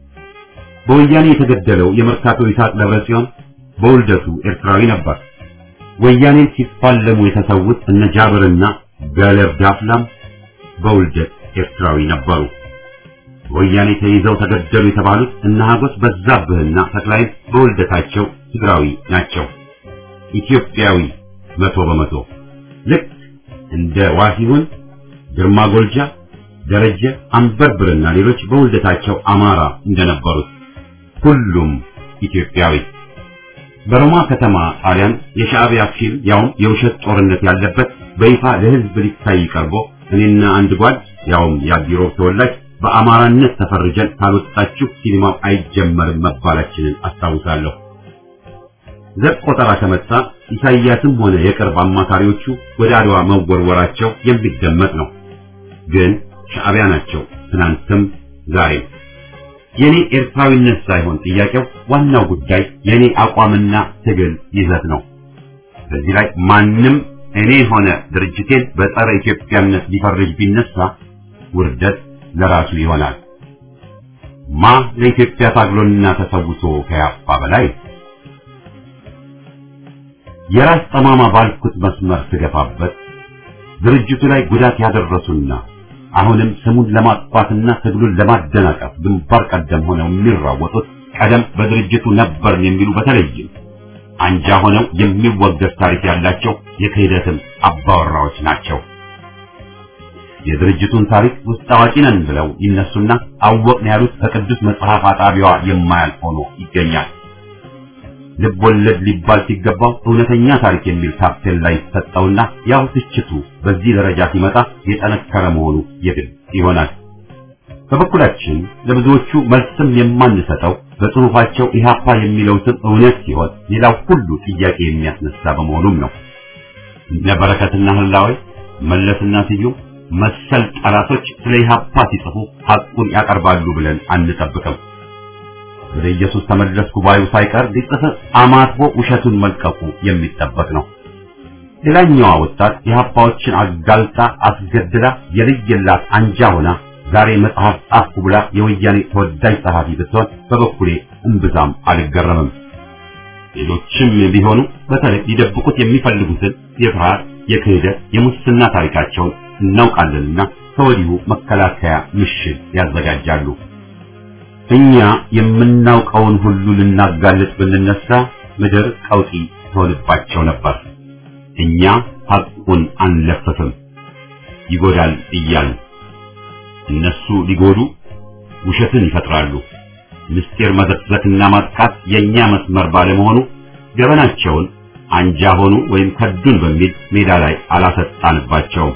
በወያኔ የተገደለው የመርካቶ ይስሐቅ ደብረጽዮን በውልደቱ ኤርትራዊ ነበር። ወያኔን ሲፋለሙ የተሰዉት እነ ጃብርና ገለብ ዳፍላም በውልደት ኤርትራዊ ነበሩ። ወያኔ ተይዘው ተገደሉ የተባሉት እነ ሀጎስ በዛብህና ተክላይ በውልደታቸው ትግራዊ ናቸው። ኢትዮጵያዊ መቶ በመቶ ልክ እንደ ዋሲሁን፣ ግርማ ጎልጃ፣ ደረጀ አንበርብርና ሌሎች በውልደታቸው አማራ እንደነበሩት ሁሉም ኢትዮጵያዊ። በሮማ ከተማ ጣሊያን የሻዕቢያ ፊልም ያውም የውሸት ጦርነት ያለበት በይፋ ለሕዝብ ሊታይ ቀርቦ እኔና አንድ ጓድ ያውም የአዲሮ ተወላጅ በአማራነት ተፈርጀን ካልወጣችሁ ሲኒማው አይጀመርም መባላችንን አስታውሳለሁ። ዘር ቆጠራ ከመጣ ኢሳይያስም ሆነ የቅርብ አማካሪዎቹ ወደ አድዋ መወርወራቸው የሚደመጥ ነው። ግን ሻዕቢያ ናቸው ትናንትም ዛሬም። የኔ ኤርትራዊነት ሳይሆን ጥያቄው ዋናው ጉዳይ የኔ አቋምና ትግል ይዘት ነው። በዚህ ላይ ማንም እኔ ሆነ ድርጅቴን በጸረ ኢትዮጵያነት ሊፈርጅ ቢነሳ ውርደት ለራሱ ይሆናል። ማ ለኢትዮጵያ ታግሎና ተሰውቶ ከያፋ በላይ የራስ ጠማማ ባልኩት መስመር ስገፋበት ድርጅቱ ላይ ጉዳት ያደረሱና አሁንም ስሙን ለማጥፋትና ትግሉን ለማደናቀፍ ግንባር ቀደም ሆነው የሚራወጡት ቀደም በድርጅቱ ነበርን የሚሉ በተለይም አንጃ ሆነው የሚወገድ ታሪክ ያላቸው የክህደትም አባወራዎች ናቸው። የድርጅቱን ታሪክ ውስጥ አዋቂ ነን ብለው ይነሱና አወቅን ያሉት ከቅዱስ መጽሐፍ አጣቢዋ የማያልፍ ሆኖ ይገኛል። ልብ ወለድ ሊባል ሲገባው እውነተኛ ታሪክ የሚል ታፔል ላይ ሰጠውና ያው ትችቱ በዚህ ደረጃ ሲመጣ የጠነከረ መሆኑ የግድ ይሆናል። በበኩላችን ለብዙዎቹ መልስም የማንሰጠው በጽሑፋቸው ኢህአፓ የሚለው ስም እውነት ሲሆን ሌላው ሁሉ ጥያቄ የሚያስነሳ በመሆኑም ነው። እነ በረከትና ህላዌ መለስና ስዩም መሰል ጠላቶች ስለ ኢህአፓ ሲጽፉ ሐቁን ያቀርባሉ ብለን አንጠብቅም። ወደ ኢየሱስ ተመለስኩ ባዩ ሳይቀር ሊጽፍ አማትቦ ውሸቱን መልቀቁ የሚጠበቅ ነው። ሌላኛዋ ወጣት የሀፓዎችን አጋልጣ አስገድላ የልየላት አንጃ ሆና ዛሬ መጽሐፍ ጻፍኩ ብላ የወያኔ ተወዳጅ ጸሐፊ ብትሆን በበኩሌ እምብዛም አልገረምም። ሌሎችም ቢሆኑ በተለይ ሊደብቁት የሚፈልጉትን የፍርሃት፣ የክህደት፣ የሙስና ታሪካቸውን እናውቃለንና ከወዲሁ መከላከያ ምሽግ ያዘጋጃሉ። እኛ የምናውቀውን ሁሉ ልናጋልጥ ብንነሳ ምድር ቀውጢ ትሆንባቸው ነበር። እኛ ሐቁን አንለፍፍም፣ ይጎዳል እያልን እነሱ ሊጎዱ ውሸትን ይፈጥራሉ። ምስጢር መዘቅዘቅና ማጥቃት የኛ መስመር ባለመሆኑ ገበናቸውን አንጃ ሆኑ ወይም ከዱን በሚል ሜዳ ላይ አላሰጣንባቸውም።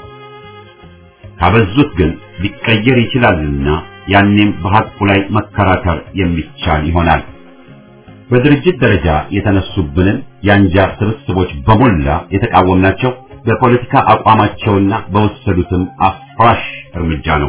ካበዙት ግን ሊቀየር ይችላልና ያኔም በሐቁ ላይ መከራከር የሚቻል ይሆናል። በድርጅት ደረጃ የተነሱብንን የአንጃ ስብስቦች በሞላ የተቃወምናቸው በፖለቲካ አቋማቸውና በወሰዱትም አፍራሽ እርምጃ ነው።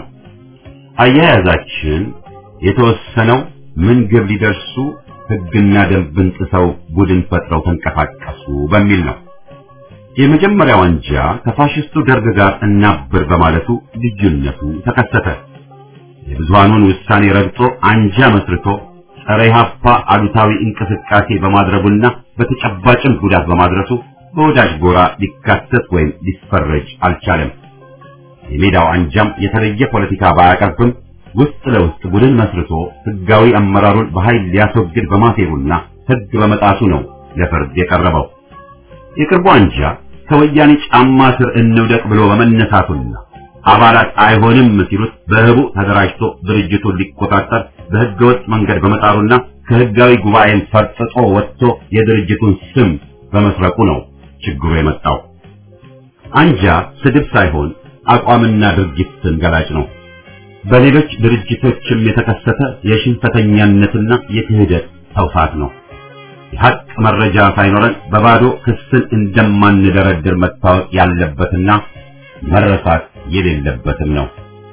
አያያዛችን የተወሰነው ምን ግብ ሊደርሱ ሕግና ደንብን ጥሰው ቡድን ፈጥረው ተንቀሳቀሱ በሚል ነው። የመጀመሪያው አንጃ ከፋሽስቱ ደርግ ጋር እናብር በማለቱ ልዩነቱ ተከሰተ። የብዙሃኑን ውሳኔ ረግጦ አንጃ መስርቶ ጸረ ኢህአፓ አሉታዊ እንቅስቃሴ በማድረጉና በተጨባጭም ጉዳት በማድረሱ በወዳጅ ጎራ ሊካተት ወይም ሊፈረጅ አልቻለም። የሜዳው አንጃም የተለየ ፖለቲካ ባያቀርብም ውስጥ ለውስጥ ቡድን መስርቶ ህጋዊ አመራሩን በኃይል ሊያስወግድ በማሴሩና ህግ በመጣሱ ነው ለፍርድ የቀረበው። የቅርቡ አንጃ ከወያኔ ጫማ ስር እንውደቅ ብሎ በመነሳቱና አባላት አይሆንም ሲሉት በህቡ ተደራጅቶ ድርጅቱን ሊቆጣጠር በህገወጥ መንገድ በመጣሩና ከህጋዊ ጉባኤን ፈርጥጦ ወጥቶ የድርጅቱን ስም በመስረቁ ነው ችግሩ የመጣው። አንጃ ስድብ ሳይሆን አቋምና ድርጊትን ገላጭ ነው። በሌሎች ድርጅቶችም የተከሰተ የሽንፈተኛነትና የክህደት ተውሳት ነው። የሐቅ መረጃ ሳይኖረን በባዶ ክስን እንደማንደረድር መታወቅ ያለበትና መረሳት የሌለበትም ነው።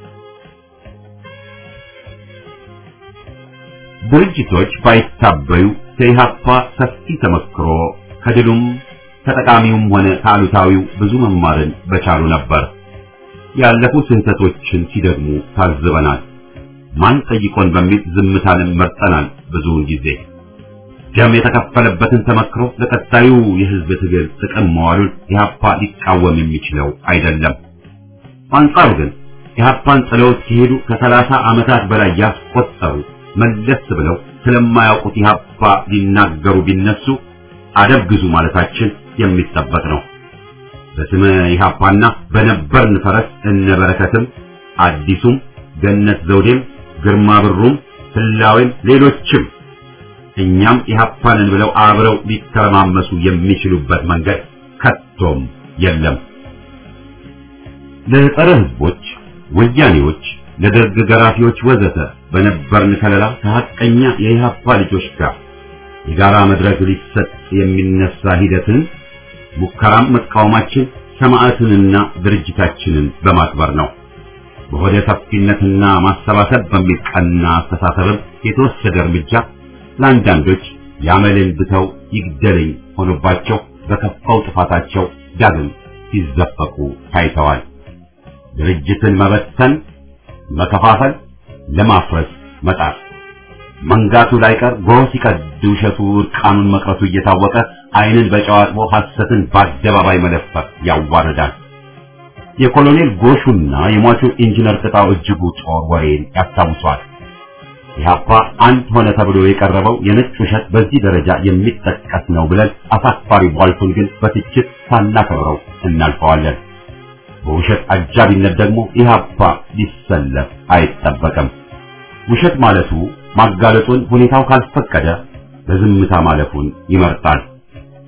ድርጅቶች ባይታበዩ ከኢህአፓ ሰፊ ተመክሮ ከድሉም ከጠቃሚውም ሆነ ከአሉታዊው ብዙ መማርን በቻሉ ነበር። ያለፉ ስህተቶችን ሲደግሙ ታዝበናል። ማን ጠይቆን በሚል ዝምታንም መርጠናል። ብዙውን ጊዜ ደም የተከፈለበትን ተመክሮ ለቀጣዩ የህዝብ ትግል ጥቅም መዋሉን ኢህአፓ ሊቃወም የሚችለው አይደለም። በአንጻሩ ግን ኢህአፓን ጥለውት ሲሄዱ ከሰላሳ ዓመታት በላይ ያስቆጠሩ መለስ ብለው ስለማያውቁት ኢህአፓ ሊናገሩ ቢነሱ አደብ ግዙ ማለታችን የሚጠበቅ ነው። በስመ ኢህአፓና በነበርን ፈረስ እነ በረከትም አዲሱም ገነት ዘውዴም ግርማ ብሩም ህላዌም ሌሎችም እኛም ኢህአፓንን ብለው አብረው ሊተረማመሱ የሚችሉበት መንገድ ከቶም የለም። ለጸረ ህዝቦች፣ ወያኔዎች፣ ለደርግ ገራፊዎች ወዘተ በነበርን ከለላ ከሐቀኛ የኢህአፓ ልጆች ጋር የጋራ መድረክ ሊሰጥ የሚነሳ ሂደትን ሙከራም መቃወማችን ሰማዕትንና ድርጅታችንን በማክበር ነው። በሆደ ሰፊነትና ማሰባሰብ በሚል ቀና አስተሳሰብም የተወሰደ እርምጃ ለአንዳንዶች ያመልን ብተው ይግደለኝ ሆኖባቸው በከፋው ጥፋታቸው ዳግም ሲዘፈቁ ታይተዋል። ድርጅትን መበተን፣ መከፋፈል፣ ለማፍረስ መጣር መንጋቱ ላይቀር ጎህ ሲቀድ ውሸቱ እርቃኑን መቅረቱ እየታወቀ ዓይንን በጨው አጥቦ ሐሰትን በአደባባይ መለፈፍ ያዋርዳል። የኮሎኔል ጎሹና የሟቹ ኢንጂነር ቅጣው እጅጉ ጦር ወሬን ያስታውሷል። ኢህአፓ አንድ ሆነ ተብሎ የቀረበው የነጭ ውሸት በዚህ ደረጃ የሚጠቀስ ነው ብለን አሳፋሪ ቧልቱን ግን በትችት ሳናከብረው እናልፈዋለን። በውሸት አጃቢነት ደግሞ ኢህአፓ ሊሰለፍ አይጠበቅም። ውሸት ማለቱ ማጋለጡን ሁኔታው ካልፈቀደ በዝምታ ማለፉን ይመርጣል።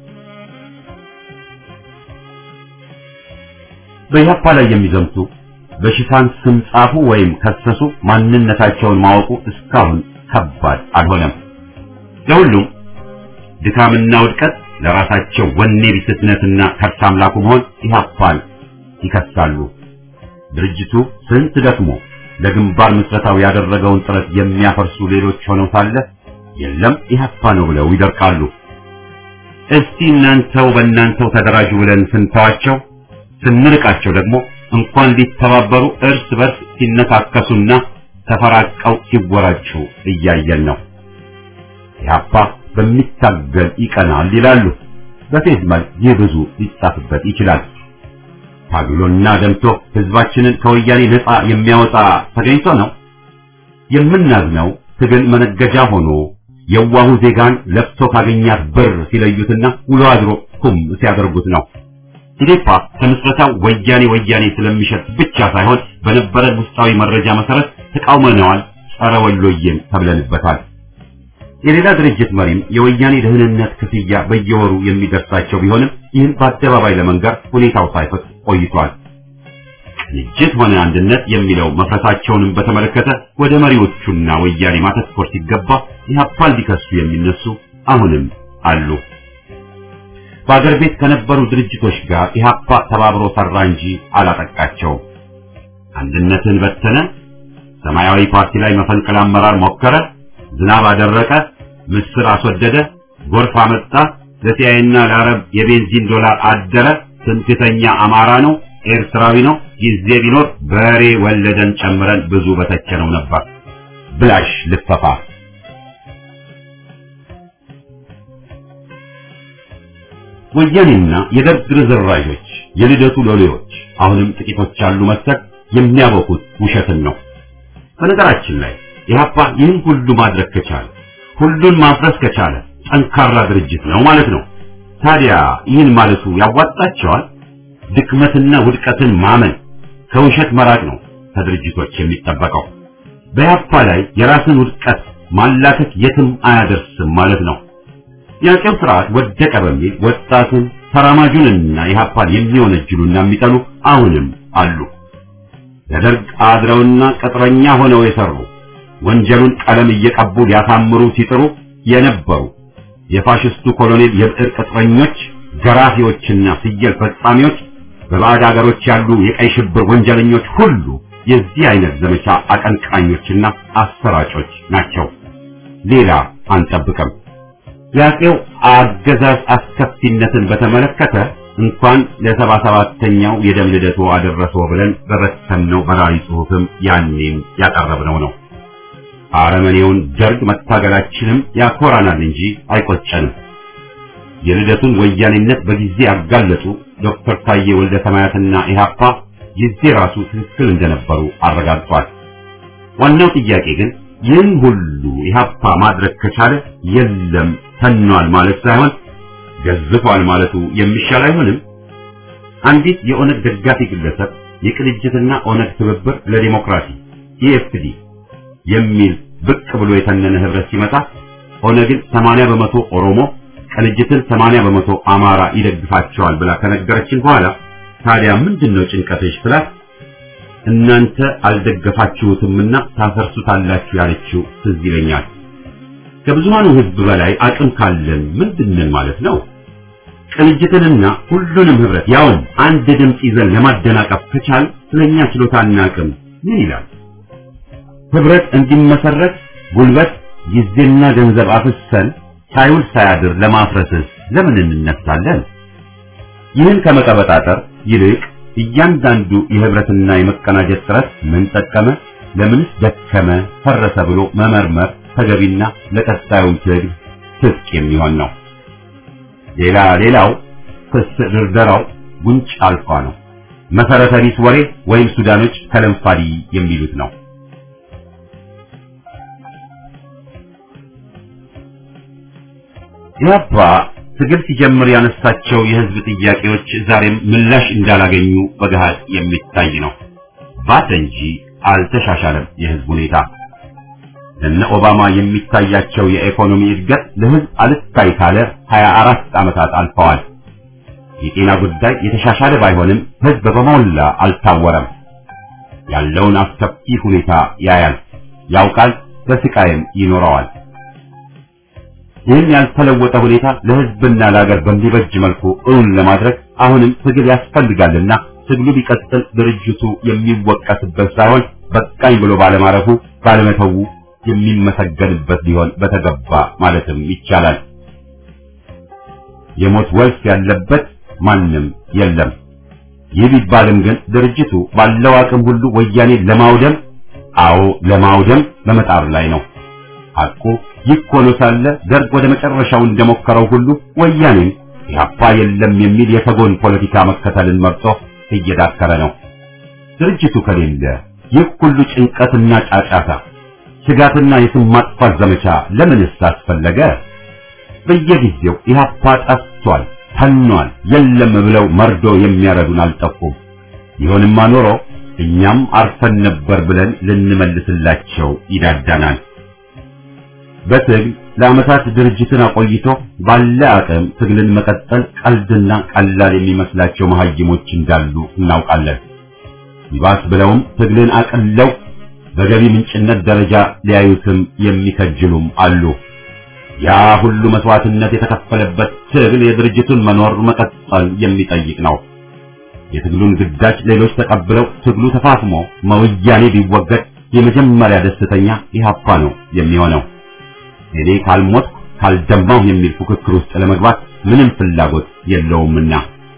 በኢህአፓ ላይ የሚዘምቱ በሽፋን ስም ጻፉ ወይም ከሰሱ ማንነታቸውን ማወቁ እስካሁን ከባድ አልሆነም። ለሁሉም ድካምና ውድቀት ለራሳቸው ወኔ ቢስነትና ከርስ አምላኩ መሆን ኢህአፓን ይከሳሉ። ድርጅቱ ስንት ደክሞ ለግንባር ምስረታው ያደረገውን ጥረት የሚያፈርሱ ሌሎች ሆነው ሳለ የለም ኢህአፓ ነው ብለው ይደርቃሉ። እስቲ እናንተው በእናንተው ተደራጁ ብለን ስንተዋቸው ስንርቃቸው ደግሞ እንኳን ሊተባበሩ እርስ በርስ ሲነካከሱና ተፈራቀው ሲወራጩ እያየን ነው። ኢህአፓ በሚታገል ይቀናል ይላሉ። በፌዝ መልክ ይህ ብዙ ሊጻፍበት ይችላል። ታግሎና ደምቶ ህዝባችንን ከወያኔ ነፃ የሚያወጣ ተገኝቶ ነው። የምናዝነው ትግል መነገጃ ሆኖ የዋሁ ዜጋን ለፍቶ ካገኛት ብር ሲለዩትና ውሎ አድሮ ኩም ሲያደርጉት ነው። ኢዴፓ ከምስረታው ወያኔ ወያኔ ስለሚሸት ብቻ ሳይሆን በነበረን ውስጣዊ መረጃ መሰረት ተቃውመነዋል፣ ጸረ ወሎዬም ተብለንበታል። የሌላ ድርጅት መሪም የወያኔ ደህንነት ክፍያ በየወሩ የሚደርሳቸው ቢሆንም ይህን በአደባባይ ለመንገር ሁኔታው ሳይፈት ቆይቷል። ቅንጅት ሆነ አንድነት የሚለው መፍረሳቸውንም በተመለከተ ወደ መሪዎቹና ወያኔ ማተኮር ሲገባ ኢህአፓን ሊከሱ የሚነሱ አሁንም አሉ። በአገር ቤት ከነበሩ ድርጅቶች ጋር ኢህአፓ ተባብሮ ሰራ እንጂ አላጠቃቸውም። አንድነትን በተነ፣ ሰማያዊ ፓርቲ ላይ መፈንቅለ አመራር ሞከረ፣ ዝናብ አደረቀ፣ ምስር አስወደደ፣ ጎርፍ አመጣ፣ ለሲያይና ለአረብ የቤንዚን ዶላር አደረ፣ ትምክህተኛ አማራ ነው፣ ኤርትራዊ ነው፣ ጊዜ ቢኖር በሬ ወለደን ጨምረን ብዙ በተቸነው ነበር። ብላሽ ልፈፋ ወያኔና የደርግ ርዝራዦች የልደቱ ሎሌዎች አሁንም ጥቂቶች አሉ መሰል የሚያበቁት ውሸትን ነው። በነገራችን ላይ ኢህአፓ ይህን ሁሉ ማድረግ ከቻለ ሁሉን ማፍረስ ከቻለ ጠንካራ ድርጅት ነው ማለት ነው። ታዲያ ይህን ማለቱ ያዋጣቸዋል? ድክመትና ውድቀትን ማመን ከውሸት መራቅ ነው ከድርጅቶች የሚጠበቀው። በኢህአፓ ላይ የራስን ውድቀት ማላከት የትም አያደርስም ማለት ነው። የአጼው ስርዓት ወደቀ በሚል ወጣቱን ተራማጁንና ኢህአፓን የሚወነጅሉና የሚጠሉ አሁንም አሉ። ለደርግ አድረውና ቅጥረኛ ሆነው የሰሩ ወንጀሉን ቀለም እየቀቡ ሊያሳምሩ ሲጥሩ የነበሩ የፋሽስቱ ኮሎኔል የብዕር ቅጥረኞች፣ ገራፊዎችና ፍየል ፈጻሚዎች፣ በባዕድ አገሮች ያሉ የቀይ ሽብር ወንጀለኞች ሁሉ የዚህ አይነት ዘመቻ አቀንቃኞችና አሰራጮች ናቸው። ሌላ አንጠብቅም። የአጼው አገዛዝ አስከፊነትን በተመለከተ እንኳን ለሰባ ሰባተኛው የደም ልደቱ አደረሰው ብለን በበተንነው በራሪ ጽሑፍም ያኔም ያቀረብነው ነው። አረመኔውን ደርግ መታገላችንም ያኮራናል እንጂ አይቆጨንም። የልደቱን ወያኔነት በጊዜ ያጋለጡ ዶክተር ታዬ ወልደ ሰማያትና ኢህአፓ ጊዜ ራሱ ትክክል እንደነበሩ አረጋግጧል። ዋናው ጥያቄ ግን ይህን ሁሉ ኢህአፓ ማድረግ ከቻለ የለም ተኗል ማለት ሳይሆን ገዝፏል ማለቱ የሚሻል አይሆንም? አንዲት የኦነግ ደጋፊ ግለሰብ የቅንጅትና ኦነግ ትብብር ለዲሞክራሲ ኢኤፍዲ የሚል ብቅ ብሎ የተነነ ህብረት ሲመጣ ኦነግን 80 በመቶ ኦሮሞ ቅንጅትን 80 በመቶ አማራ ይደግፋቸዋል ብላ ከነገረችን በኋላ ታዲያ ምንድነው ጭንቀትሽ ስላት እናንተ አልደገፋችሁትምና ታፈርሱታላችሁ ያለችው ትዝ ይለኛል። ከብዙሃኑ ህዝብ በላይ አቅም ካለን ምንድነን ማለት ነው? ቅንጅትንና ሁሉንም ህብረት ያውም አንድ ድምፅ ይዘን ለማደናቀፍ ከቻል ስለኛ ችሎታና አቅም ምን ይላል? ህብረት እንዲመሰረት ጉልበት፣ ጊዜና ገንዘብ አፍሰን ሳይውል ሳያድር ለማፍረስስ ለምን እንነሳለን? ይህን ከመቀበጣጠር ይልቅ እያንዳንዱ የህብረትና የመቀናጀት ጥረት ምን ጠቀመ፣ ለምንስ ደከመ፣ ፈረሰ ብሎ መመርመር ተገቢና ለቀጣዩ ትግል ትጥቅ የሚሆን ነው። ሌላ ሌላው ክስ ድርደራው ጉንጭ አልፋ ነው። መሰረተ ቢስ ወሬ ወይም ሱዳኖች ከለምፋዲ የሚሉት ነው። ኢህአፓ ትግል ሲጀምር ያነሳቸው የህዝብ ጥያቄዎች ዛሬም ምላሽ እንዳላገኙ በገሃድ የሚታይ ነው። ባሰ እንጂ አልተሻሻለም የህዝብ ሁኔታ። እነ ኦባማ የሚታያቸው የኢኮኖሚ እድገት ለህዝብ አልታይ ካለ 24 ዓመታት አልፈዋል። የጤና ጉዳይ የተሻሻለ ባይሆንም ህዝብ በሞላ አልታወረም። ያለውን አስከፊ ሁኔታ ያያል፣ ያውቃል፣ በስቃይም ይኖረዋል። ይህን ያልተለወጠ ሁኔታ ለሕዝብና ለሀገር በሚበጅ መልኩ እውን ለማድረግ አሁንም ትግል ያስፈልጋልና ትግሉ ቢቀጥል ድርጅቱ የሚወቀስበት ሳይሆን በቃኝ ብሎ ባለማረፉ ባለመተው የሚመሰገንበት ሊሆን በተገባ ማለትም ይቻላል። የሞት ወልፍ ያለበት ማንም የለም። ይህ ቢባልም ግን ድርጅቱ ባለው አቅም ሁሉ ወያኔ ለማውደም አዎ ለማውደም በመጣር ላይ ነው። ሐቁ ይህ ሆኖ ሳለ ደርግ ወደ መጨረሻው እንደሞከረው ሁሉ ወያኔም ኢህአፓ የለም የሚል የተጎን ፖለቲካ መከተልን መርጦ እየዳከረ ነው። ድርጅቱ ከሌለ ይህ ሁሉ ጭንቀትና ጫጫታ፣ ስጋትና የስም ማጥፋት ዘመቻ ለምንስ አስፈለገ? በየጊዜው ኢህአፓ ጠፍቷል፣ ተኗል፣ የለም ብለው መርዶ የሚያረዱን አልጠፉም። ይሁንማ ኖሮ እኛም አርፈን ነበር ብለን ልንመልስላቸው ይዳዳናል። በትግል ለዓመታት ድርጅትን አቆይቶ ባለ አቅም ትግልን መቀጠል ቀልድና ቀላል የሚመስላቸው መሐይሞች እንዳሉ እናውቃለን። ይባስ ብለውም ትግልን አቅለው በገቢ ምንጭነት ደረጃ ሊያዩትም የሚከጅሉም አሉ። ያ ሁሉ መስዋዕትነት የተከፈለበት ትግል የድርጅቱን መኖር መቀጠል የሚጠይቅ ነው። የትግሉን ግዳጅ ሌሎች ተቀብለው ትግሉ ተፋፍሞ መወያኔ ቢወገድ የመጀመሪያ ደስተኛ ኢህአፓ ነው የሚሆነው። እኔ ካልሞት ካልደማሁ የሚል ፉክክር ውስጥ ለመግባት ምንም ፍላጎት የለውምና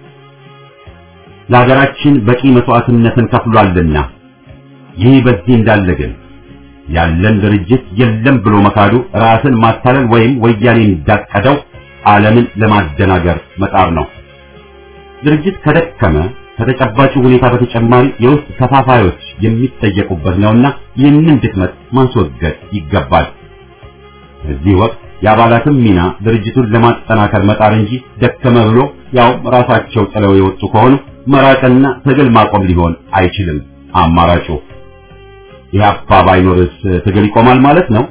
ለሀገራችን በቂ መስዋዕትነትን ከፍሏልና። ይህ በዚህ እንዳለ ግን ያለን ድርጅት የለም ብሎ መካዱ ራስን ማታለል ወይም ወያኔ እንዳቀደው ዓለምን ለማደናገር መጣር ነው። ድርጅት ከደከመ ከተጨባጭ ሁኔታ በተጨማሪ የውስጥ ተፋፋዮች የሚጠየቁበት ነውና ይህንን ድክመት ማስወገድ ይገባል። በዚህ ወቅት የአባላትም ሚና ድርጅቱን ለማጠናከር መጣር እንጂ ደከመ ብሎ ያው ራሳቸው ጥለው የወጡ ከሆኑ መራቅና ትግል ማቆም ሊሆን አይችልም አማራጩ። ኢህአፓ ባይኖርስ ትግል ይቆማል ማለት ነው?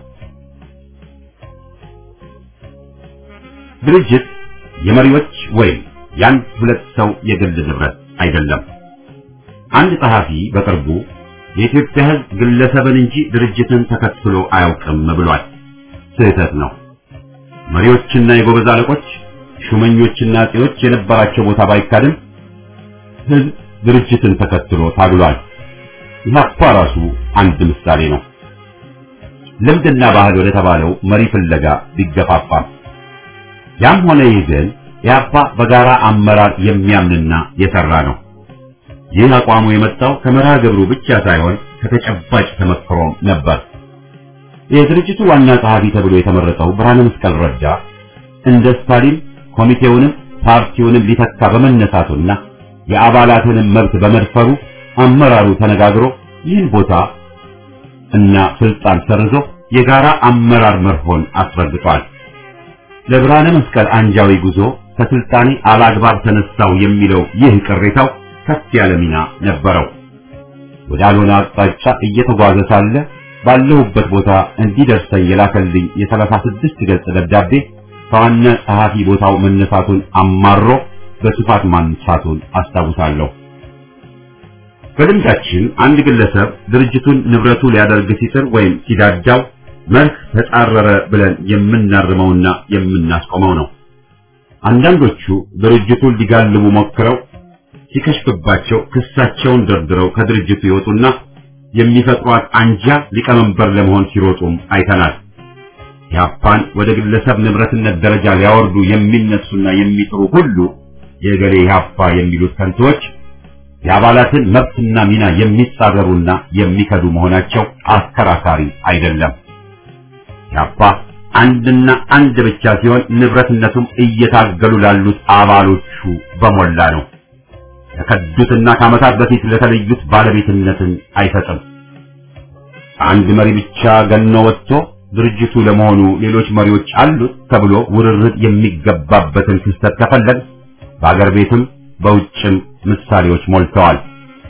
ድርጅት የመሪዎች ወይም የአንድ ሁለት ሰው የግል ንብረት አይደለም። አንድ ጸሐፊ በቅርቡ የኢትዮጵያ ሕዝብ ግለሰብን እንጂ ድርጅትን ተከትሎ አያውቅም ብሏል። ስህተት ነው። መሪዎችና የጎበዝ አለቆች፣ ሹመኞችና አጼዎች የነበራቸው ቦታ ባይካድም ሕዝብ ድርጅትን ተከትሎ ታግሏል። ኢህአፓ ራሱ አንድ ምሳሌ ነው። ልምድና ባህል ወደ ተባለው መሪ ፍለጋ ቢገፋፋም ያም ሆነ ይህ ግን ኢህአፓ በጋራ አመራር የሚያምንና የሰራ ነው። ይህ አቋሙ የመጣው ከመርሃ ግብሩ ብቻ ሳይሆን ከተጨባጭ ተመክሮም ነበር። የድርጅቱ ዋና ጸሐፊ ተብሎ የተመረጠው ብርሃነ መስቀል ረዳ እንደ ስታሊን ኮሚቴውንም ፓርቲውንም ሊተካ በመነሳቱና የአባላትንም መብት በመድፈሩ አመራሩ ተነጋግሮ ይህን ቦታ እና ስልጣን ሰርዞ የጋራ አመራር መርሆን አስረግጧል። ለብርሃነ መስቀል አንጃዊ ጉዞ ከስልጣኔ አላግባብ ተነሳው የሚለው ይህ ቅሬታው ከፍ ያለ ሚና ነበረው። ወዳልሆነ አቅጣጫ እየተጓዘ ሳለ ባለሁበት ቦታ እንዲደርሰኝ የላከልኝ የሰላሳ ስድስት ገጽ ደብዳቤ ከዋና ጸሐፊ ቦታው መነሳቱን አማሮ በስፋት ማንሳቱን አስታውሳለሁ። በልምዳችን አንድ ግለሰብ ድርጅቱን ንብረቱ ሊያደርግ ሲጥር ወይም ሲዳዳው መርህ ተጻረረ ብለን የምናርመውና የምናስቆመው ነው። አንዳንዶቹ ድርጅቱን ሊጋልቡ ሞክረው ሲከሽፍባቸው ክሳቸውን ደርድረው ከድርጅቱ ይወጡና የሚፈጥሯት አንጃ ሊቀመንበር ለመሆን ሲሮጡም አይተናል። ኢህአፓን ወደ ግለሰብ ንብረትነት ደረጃ ሊያወርዱ የሚነሱና የሚጥሩ ሁሉ የገሌ ኢህአፓ የሚሉት ከንቶች የአባላትን መብትና ሚና የሚጻረሩና የሚከዱ መሆናቸው አከራካሪ አይደለም። ኢህአፓ አንድና አንድ ብቻ ሲሆን ንብረትነቱም እየታገሉ ላሉት አባሎቹ በሞላ ነው። ለከዱትና ከዓመታት በፊት ለተለዩት ባለቤትነትን አይሰጥም። አንድ መሪ ብቻ ገኖ ወጥቶ ድርጅቱ ለመሆኑ ሌሎች መሪዎች አሉት ተብሎ ውርርድ የሚገባበትን ክስተት ከፈለግ በአገር ቤትም በውጭም ምሳሌዎች ሞልተዋል።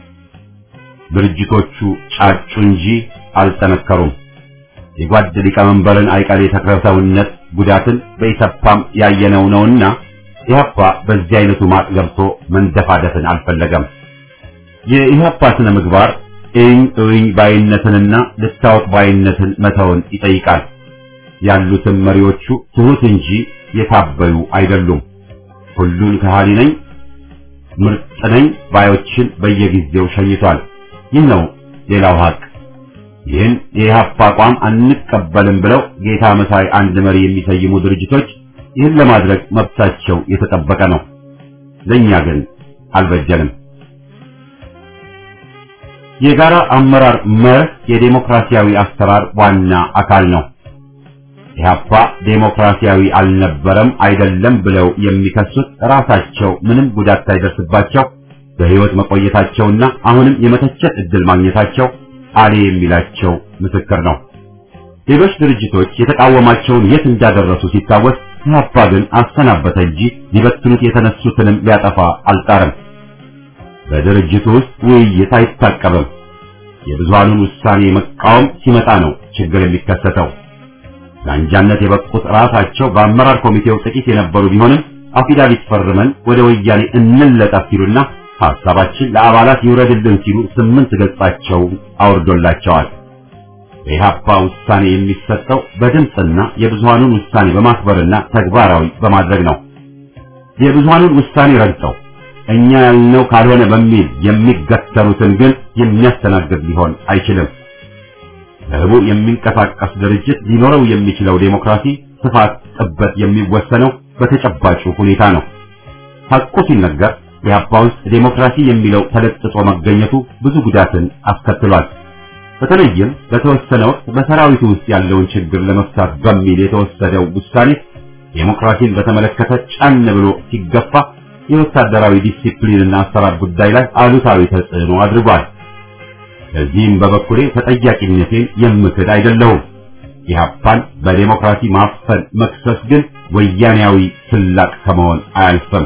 ድርጅቶቹ ጫጩ እንጂ አልጠነከሩም። የጓድ ሊቀመንበርን አይቀሬ ተክለሰውነት ጉዳትን በኢሰፓም ያየነው ነውና ኢህአፓ በዚህ አይነቱ ማጥ ገብቶ መንደፋደፍን አልፈለገም። የኢህአፓ ስነ ምግባር እኝ እኝ ባይነትንና ልታወቅ ባይነትን መተውን ይጠይቃል። ያሉትን መሪዎቹ ትሁት እንጂ የታበዩ አይደሉም። ሁሉን ከሃሊ ነኝ ምርጥ ነኝ ባዮችን በየጊዜው ሸኝቷል። ይህ ነው ሌላው ሀቅ። ይህን የኢህአፓ አቋም አንቀበልም ብለው ጌታ መሳይ አንድ መሪ የሚሰይሙ ድርጅቶች ይህን ለማድረግ መብታቸው የተጠበቀ ነው። ለኛ ግን አልበጀንም። የጋራ አመራር መርህ የዴሞክራሲያዊ አሰራር ዋና አካል ነው። ኢህአፓ ዴሞክራሲያዊ አልነበረም አይደለም ብለው የሚከሱት ራሳቸው ምንም ጉዳት ሳይደርስባቸው በህይወት መቆየታቸውና አሁንም የመተቸት እድል ማግኘታቸው አሌ የሚላቸው ምስክር ነው። ሌሎች ድርጅቶች የተቃወማቸውን የት እንዳደረሱ ሲታወስ ኢህአፓ ግን አሰናበተ እንጂ ሊበትኑት የተነሱትንም ሊያጠፋ አልጣረም። በድርጅቱ ውስጥ ውይይት አይታቀብም። የብዙሃኑን ውሳኔ መቃወም ሲመጣ ነው ችግር የሚከሰተው። ለአንጃነት የበቁት ራሳቸው በአመራር ኮሚቴው ጥቂት የነበሩ ቢሆንም አፊዳቪት ፈርመን ወደ ወያኔ እንለጠፍ ሲሉና ሐሳባችን ለአባላት ይውረድልን ሲሉ ስምንት ገጻቸው አውርዶላቸዋል። በኢህአፓ ውሳኔ የሚሰጠው በድምፅና የብዙሃኑን ውሳኔ በማክበርና ተግባራዊ በማድረግ ነው። የብዙሃኑን ውሳኔ ረግጠው እኛ ያልነው ካልሆነ በሚል የሚገተሩትን ግን የሚያስተናግድ ሊሆን አይችልም። በህቡ የሚንቀሳቀስ ድርጅት ሊኖረው የሚችለው ዴሞክራሲ ስፋት፣ ጥበት የሚወሰነው በተጨባጩ ሁኔታ ነው። ሐቁ ሲነገር ኢህአፓ ውስጥ ዴሞክራሲ የሚለው ተለጥጦ መገኘቱ ብዙ ጉዳትን አስከትሏል። በተለይም በተወሰነ ወቅት በሰራዊቱ ውስጥ ያለውን ችግር ለመፍታት በሚል የተወሰደው ውሳኔ ዴሞክራሲን በተመለከተ ጫን ብሎ ሲገፋ የወታደራዊ ዲሲፕሊንና አሰራር ጉዳይ ላይ አሉታዊ ተጽዕኖ አድርጓል። ለዚህም በበኩሌ ተጠያቂነቴን የምክድ አይደለሁም። ኢህአፓን በዴሞክራሲ ማፈን መክሰስ ግን ወያኔያዊ ስላቅ ከመሆን አያልፍም።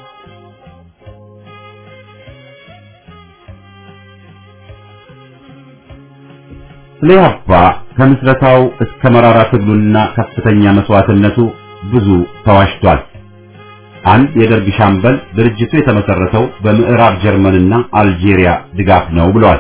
ስለ ኢህአፓ ከምስረታው እስከ መራራ ትግሉና ከፍተኛ መስዋዕትነቱ ብዙ ተዋሽቷል። አንድ የደርግ ሻምበል ድርጅቱ የተመሰረተው በምዕራብ ጀርመንና አልጄሪያ ድጋፍ ነው ብለዋል።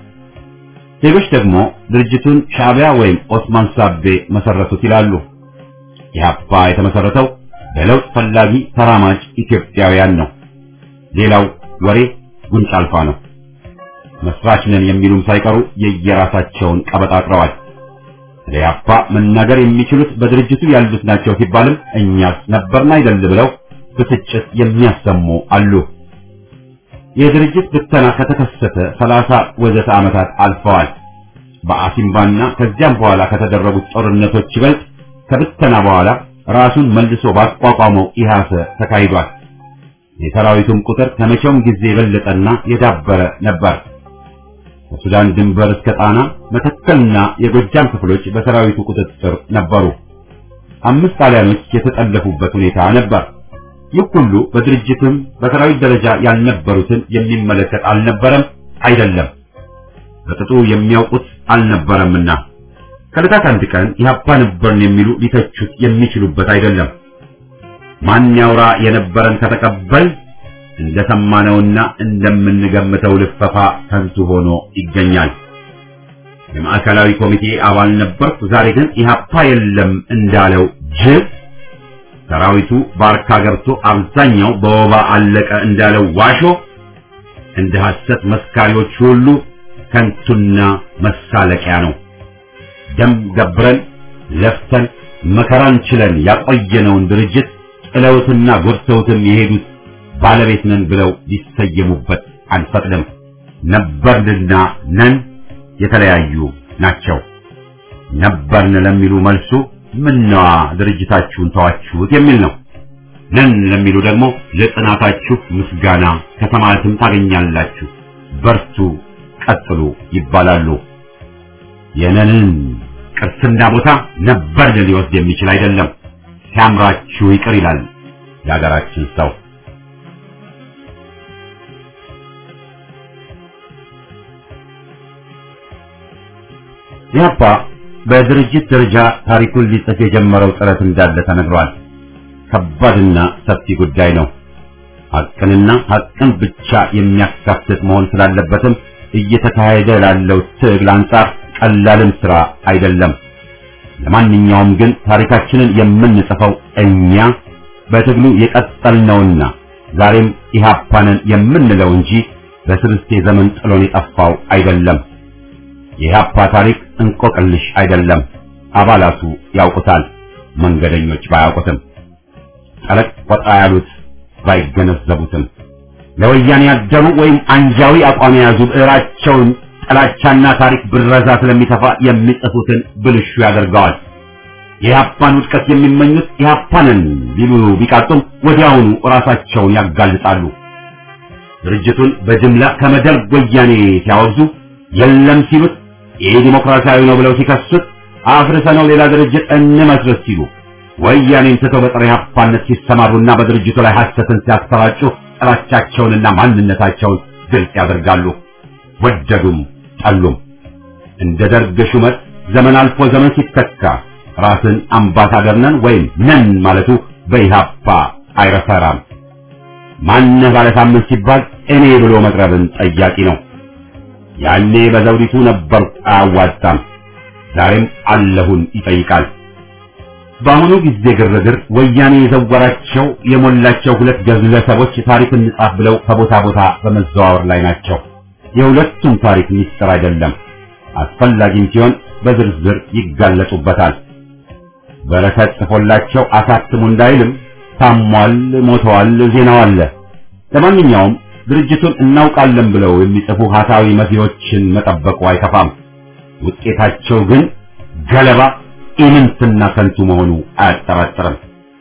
ሌሎች ደግሞ ድርጅቱን ሻዕቢያ ወይም ኦስማን ሳቤ መሰረቱት ይላሉ። ኢህአፓ የተመሰረተው በለውጥ ፈላጊ ተራማጅ ኢትዮጵያውያን ነው። ሌላው ወሬ ጉንጭ አልፋ ነው። መስራች ነን የሚሉም ሳይቀሩ የየራሳቸውን ቀበጣጥረዋል። ስለ ኢህአፓ መናገር የሚችሉት በድርጅቱ ያሉት ናቸው ሲባልም እኛስ ነበርን አይደል ብለው ብስጭት የሚያሰሙ አሉ። የድርጅት ብተና ከተከሰተ ሰላሳ ወዘተ ዓመታት አልፈዋል። በአሲምባና ከዚያም በኋላ ከተደረጉት ጦርነቶች ይበልጥ ከብተና በኋላ ራሱን መልሶ ባቋቋመው ኢሃሰ ተካሂዷል። የሰራዊቱም ቁጥር ከመቼውም ጊዜ የበለጠና የዳበረ ነበር። ከሱዳን ድንበር እስከ ጣና መተከልና የጎጃም ክፍሎች በሰራዊቱ ቁጥጥር ነበሩ። አምስት ጣሊያኖች የተጠለፉበት ሁኔታ ነበር። ይህ ሁሉ በድርጅትም በሰራዊት ደረጃ ያልነበሩትን የሚመለከት አልነበረም፣ አይደለም በቅጡ የሚያውቁት አልነበረምና ከዕለታት አንድ ቀን ኢህአፓ ነበርን የሚሉ ሊተቹት የሚችሉበት አይደለም። ማን ያውራ የነበረን ከተቀበል እንደሰማነውና እንደምንገምተው ልፈፋ ከንቱ ሆኖ ይገኛል። የማዕከላዊ ኮሚቴ አባል ነበርኩ፣ ዛሬ ግን ኢህአፓ የለም እንዳለው ጅብ ሰራዊቱ ባርካ ገብቶ አብዛኛው በወባ አለቀ እንዳለው ዋሾ እንደ ሐሰት መስካሪዎች ሁሉ ከንቱና መሳለቂያ ነው። ደም ገብረን ለፍተን መከራን ችለን ያቆየነውን ድርጅት ጥለውትና ጎድተውትም የሄዱት ባለቤት ነን ብለው ሊሰየሙበት አንፈቅድም። ነበርንና ነን የተለያዩ ናቸው። ነበርን ለሚሉ መልሱ ምነዋ ድርጅታችሁን ተዋችሁት የሚል ነው። ነን ለሚሉ ደግሞ ለጽናታችሁ ምስጋና ከሰማያትም ታገኛላችሁ፣ በርቱ፣ ቀጥሉ ይባላሉ። የነንን ቅርስና ቦታ ነበርን ሊወስድ የሚችል አይደለም። ሲያምራችሁ ይቅር ይላል የሀገራችን ሰው። ኢህአፓ በድርጅት ደረጃ ታሪኩን ሊጽፍ የጀመረው ጥረት እንዳለ ተነግሯል። ከባድና ሰፊ ጉዳይ ነው። ሐቅንና ሐቅን ብቻ የሚያካትት መሆን ስላለበትም እየተካሄደ ላለው ትግል አንጻር ቀላልም ስራ አይደለም። ለማንኛውም ግን ታሪካችንን የምንጽፈው እኛ በትግሉ የቀጠልነውና ዛሬም ኢህአፓንን የምንለው እንጂ በስልስቴ ዘመን ጥሎን የጠፋው አይደለም። የኢህአፓ ታሪክ እንቆቅልሽ አይደለም። አባላቱ ያውቁታል፣ መንገደኞች ባያውቁትም፣ ጠለቅ ወጣ ያሉት ባይገነዘቡትም፣ ለወያኔ ያደሩ ወይም አንጃዊ አቋም የያዙ ብዕራቸውን ጥላቻና ታሪክ ብረዛ ስለሚተፋ የሚጽፉትን ብልሹ ያደርገዋል። የኢህአፓን ውድቀት የሚመኙት ኢህአፓንን ሊሉ ቢቃጡም ወዲያውኑ ራሳቸውን ያጋልጣሉ። ድርጅቱን በጅምላ ከመደርግ ወያኔ ሲያወግዙ የለም ሲሉት ይህ ዲሞክራሲያዊ ነው ብለው ሲከሱት አፍርሰነው ሌላ ድርጅት እንመስረት ሲሉ ወያኔን ትተው በፀረ ኢህአፓነት ሲሰማሩና በድርጅቱ ላይ ሐሰትን ሲያሰራጩ ጥላቻቸውንና ማንነታቸውን ግልጽ ያደርጋሉ። ወደዱም ጠሉም እንደ ደርግ ሹመት ዘመን አልፎ ዘመን ሲተካ ራስን አምባሳደር ነን ወይም ነን ማለቱ በኢህአፓ አይረሰራም። ማነህ ባለ ሳምንት ሲባል እኔ ብሎ መቅረብን ጠያቂ ነው። ያኔ በዘውዲቱ ነበር አያዋጣም፣ ዛሬም አለሁን ይጠይቃል። በአሁኑ ጊዜ ግርግር ወያኔ የዘወራቸው የሞላቸው ሁለት ግለሰቦች ታሪክ እንጻፍ ብለው ከቦታ ቦታ በመዘዋወር ላይ ናቸው። የሁለቱም ታሪክ ሚስጥር አይደለም። አስፈላጊም ሲሆን በዝርዝር ይጋለጡበታል። በረከት ጽፎላቸው አሳትሙ እንዳይልም ታሟል፣ ሞተዋል፣ ዜናው አለ። ለማንኛውም ድርጅቱን እናውቃለን ብለው የሚጽፉ ሀሳዊ መሲዎችን መጠበቁ አይከፋም። ውጤታቸው ግን ገለባ ኢምንትና ከንቱ መሆኑ አያጠራጥርም።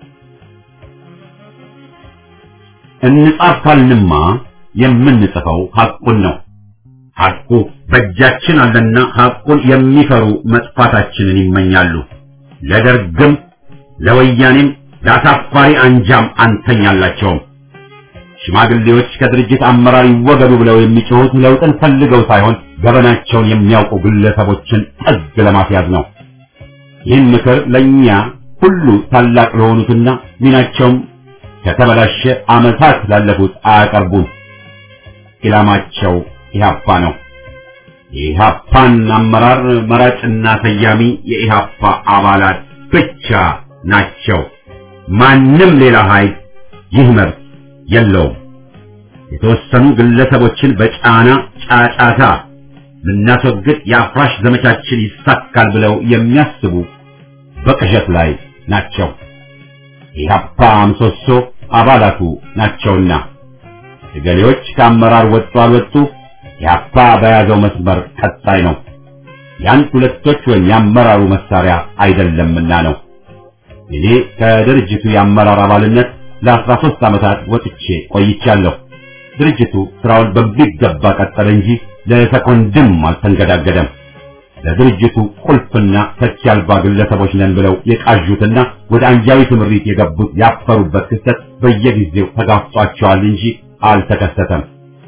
እንጻፍ ካልንማ የምንጽፈው ሐቁን ነው። ሐቁ በእጃችን አለና ሐቁን የሚፈሩ መጥፋታችንን ይመኛሉ። ለደርግም ለወያኔም ለአሳፋሪ አንጃም አንተኛላቸውም። ሽማግሌዎች ከድርጅት አመራር ይወገዱ ብለው የሚጮሁት ለውጥን ፈልገው ሳይሆን ገበናቸውን የሚያውቁ ግለሰቦችን ጥግ ለማስያዝ ነው። ይህን ምክር ለእኛ ሁሉ ታላቅ ለሆኑትና ሚናቸውም ከተበላሸ ዓመታት ላለፉት አያቀርቡም። ኢላማቸው ኢህአፓ ነው። የኢህአፓን አመራር መራጭና ሰያሚ የኢህአፓ አባላት ብቻ ናቸው። ማንም ሌላ ኃይል ይህ መብት የለውም። የተወሰኑ ግለሰቦችን በጫና ጫጫታ ልናስወግድ የአፍራሽ ዘመቻችን ይሳካል ብለው የሚያስቡ በቅዠት ላይ ናቸው። ኢህአፓ ምሰሶ አባላቱ ናቸውና እገሌዎች ከአመራር ወጡ አልወጡ ኢህአፓ በያዘው መስመር ቀጣይ ነው። የአንድ ሁለቶች ወይም የአመራሩ መሳሪያ አይደለምና ነው። እኔ ከድርጅቱ የአመራር አባልነት ለአስራ ሶስት ዓመታት ወጥቼ ቆይቻለሁ። ድርጅቱ ስራውን በሚገባ ቀጠለ እንጂ ለሰኮንድም አልተንገዳገደም። ለድርጅቱ ቁልፍና ተኪ አልባ ግለሰቦች ነን ብለው የቃዡትና ወደ አንጃዊ ትምሪት የገቡት ያፈሩበት ክስተት በየጊዜው ተጋፍጧቸዋል እንጂ አልተከሰተም።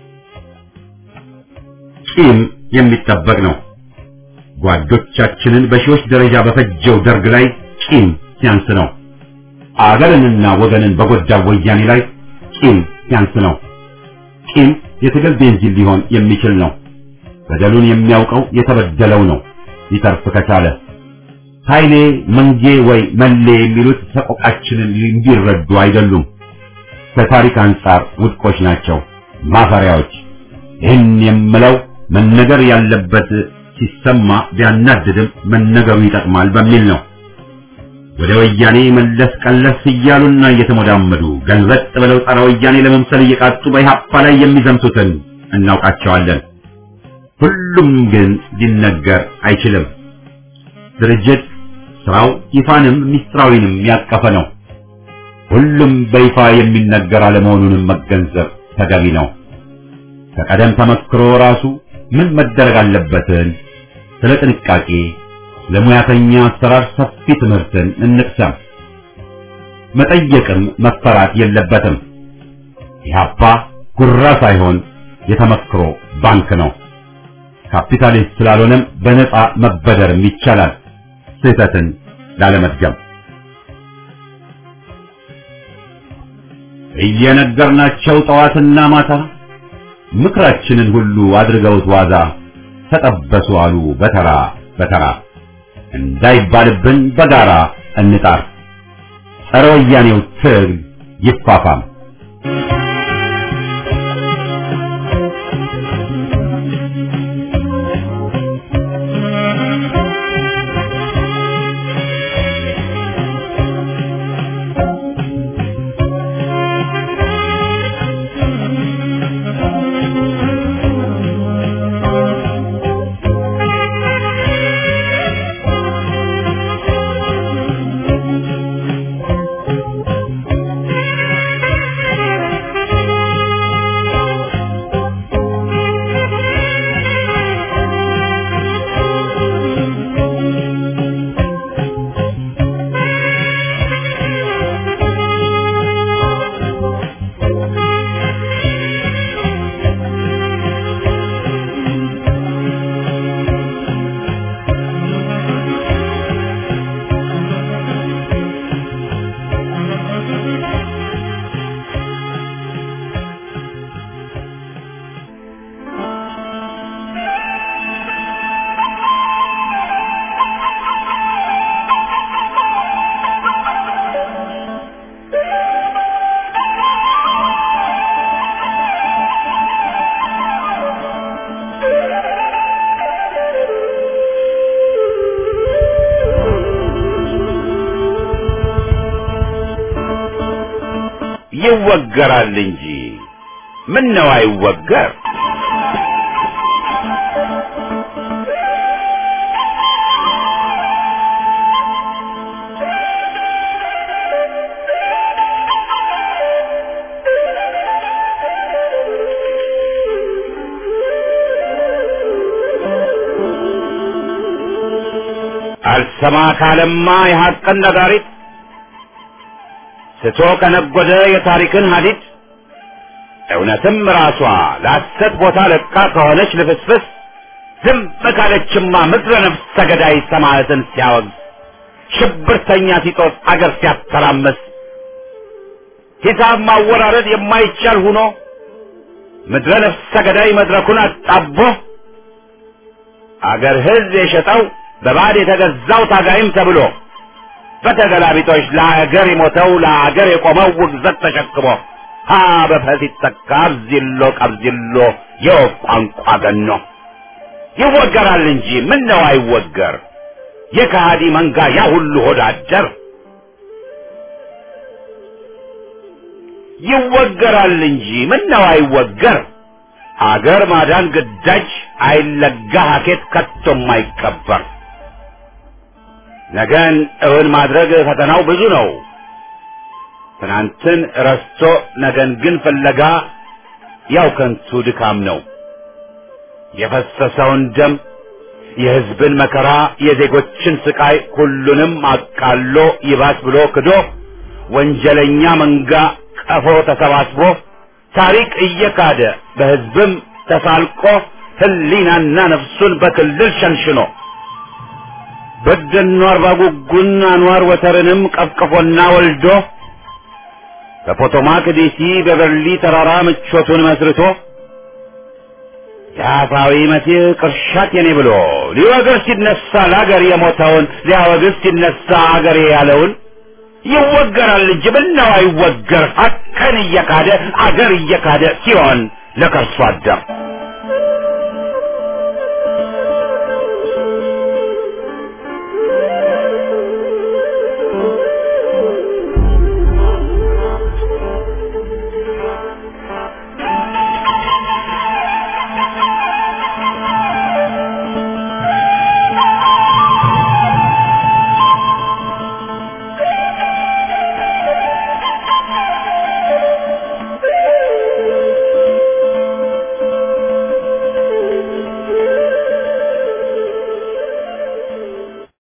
ቂም የሚጠበቅ ነው። ጓዶቻችንን በሺዎች ደረጃ በፈጀው ደርግ ላይ ቂም ሲያንስ ነው። አገርንና ወገንን በጎዳው ወያኔ ላይ ቂም ሲያንስ ነው። ቂም የትግል ቤንዚን ሊሆን የሚችል ነው። በደሉን የሚያውቀው የተበደለው ነው። ሊተርፍ ከቻለ ኃይሌ መንጌ ወይ መሌ የሚሉት ሰቆቃችንን እንዲረዱ አይደሉም። ከታሪክ አንጻር ውድቆች ናቸው፣ ማፈሪያዎች። ይህን የምለው መነገር ያለበት ሲሰማ ቢያናድድም መነገሩ ይጠቅማል በሚል ነው። ወደ ወያኔ መለስ ቀለስ እያሉና እየተሞዳመዱ ገንዘጥ ብለው ጸረ ወያኔ ለመምሰል እየቃጡ በኢህአፓ ላይ የሚዘምቱትን እናውቃቸዋለን። ሁሉም ግን ሊነገር አይችልም። ድርጅት ስራው ይፋንም ሚስጥራዊንም ያቀፈ ነው። ሁሉም በይፋ የሚነገር አለመሆኑንም መገንዘብ ተገቢ ነው። ከቀደም ተመክሮ ራሱ ምን መደረግ አለበትን ስለ ጥንቃቄ ለሙያተኛ አሰራር ሰፊ ትምህርትን እንቅሰም። መጠየቅም መፈራት የለበትም። ኢህአፓ ጉራ ሳይሆን የተመክሮ ባንክ ነው። ካፒታሊስት ስላልሆነም በነፃ መበደርም ይቻላል፣ ስህተትን ላለመድገም። እየነገርናቸው ጠዋትና ማታ ምክራችንን ሁሉ አድርገውት ዋዛ ተጠበሱ አሉ በተራ በተራ እንዳይባልብን በጋራ እንጣር ጸረ ወያኔው ትግል ይፋፋም ይወገራል እንጂ ምን ነው አይወገር አልሰማ ካለማ የሐቅን ነጋሪት ስቶ ከነጎደ የታሪክን ሀዲድ እውነትም ራሷ ለሐሰት ቦታ ለቃ ከሆነች ልፍስፍስ ዝም ካለችማ ምድረ ነፍስ ተገዳይ ሰማዕትን ሲያወግዝ ሽብርተኛ ሲጦስ አገር ሲያተራመስ ሂሳብ ማወራረድ የማይቻል ሁኖ ምድረ ነፍስ ተገዳይ መድረኩን አጣቦ አገር ሕዝብ የሸጠው በባዕድ የተገዛው ታጋይም ተብሎ በተገላቢጦች ለአገር የሞተው ለአገር የቆመው ውግዘት ተሸክሞ ሀ በፈስ ይተካ አብዚሎ ቀብዚሎ የወፍ ቋንቋ ገኖ ይወገራል እንጂ ምን ነው አይወገር የከሃዲ መንጋ ያ ሁሉ ሆዳደር ይወገራል እንጂ ምን ነው አይወገር አገር ማዳን ግዳጅ አይለጋ ሀኬት ከቶም አይቀበር ነገን እውን ማድረግ ፈተናው ብዙ ነው። ትናንትን ረስቶ ነገን ግን ፍለጋ ያው ከንቱ ድካም ነው። የፈሰሰውን ደም፣ የሕዝብን መከራ፣ የዜጎችን ስቃይ ሁሉንም አቃሎ ይባስ ብሎ ክዶ ወንጀለኛ መንጋ ቀፎ ተሰባስቦ ታሪክ እየካደ በሕዝብም ተሳልቆ ሕሊናና ነፍሱን በክልል ሸንሽኖ በደኖ አርባ ጉጉን አንዋር ወተርንም ቀፍቅፎና ወልዶ በፖቶማክ ዲሲ በበርሊ ተራራ ምቾቱን መስርቶ የአፋዊ መሲህ ቅርሻት የኔ ብሎ ሊወግር ሲነሳ ለአገር የሞተውን ሊያወግዝ ሲነሳ አገሬ ያለውን ይወገራል እንጂ ምነው አይወገር ሀቅን እየካደ አገር እየካደ ሲሆን ለከርሶ አደር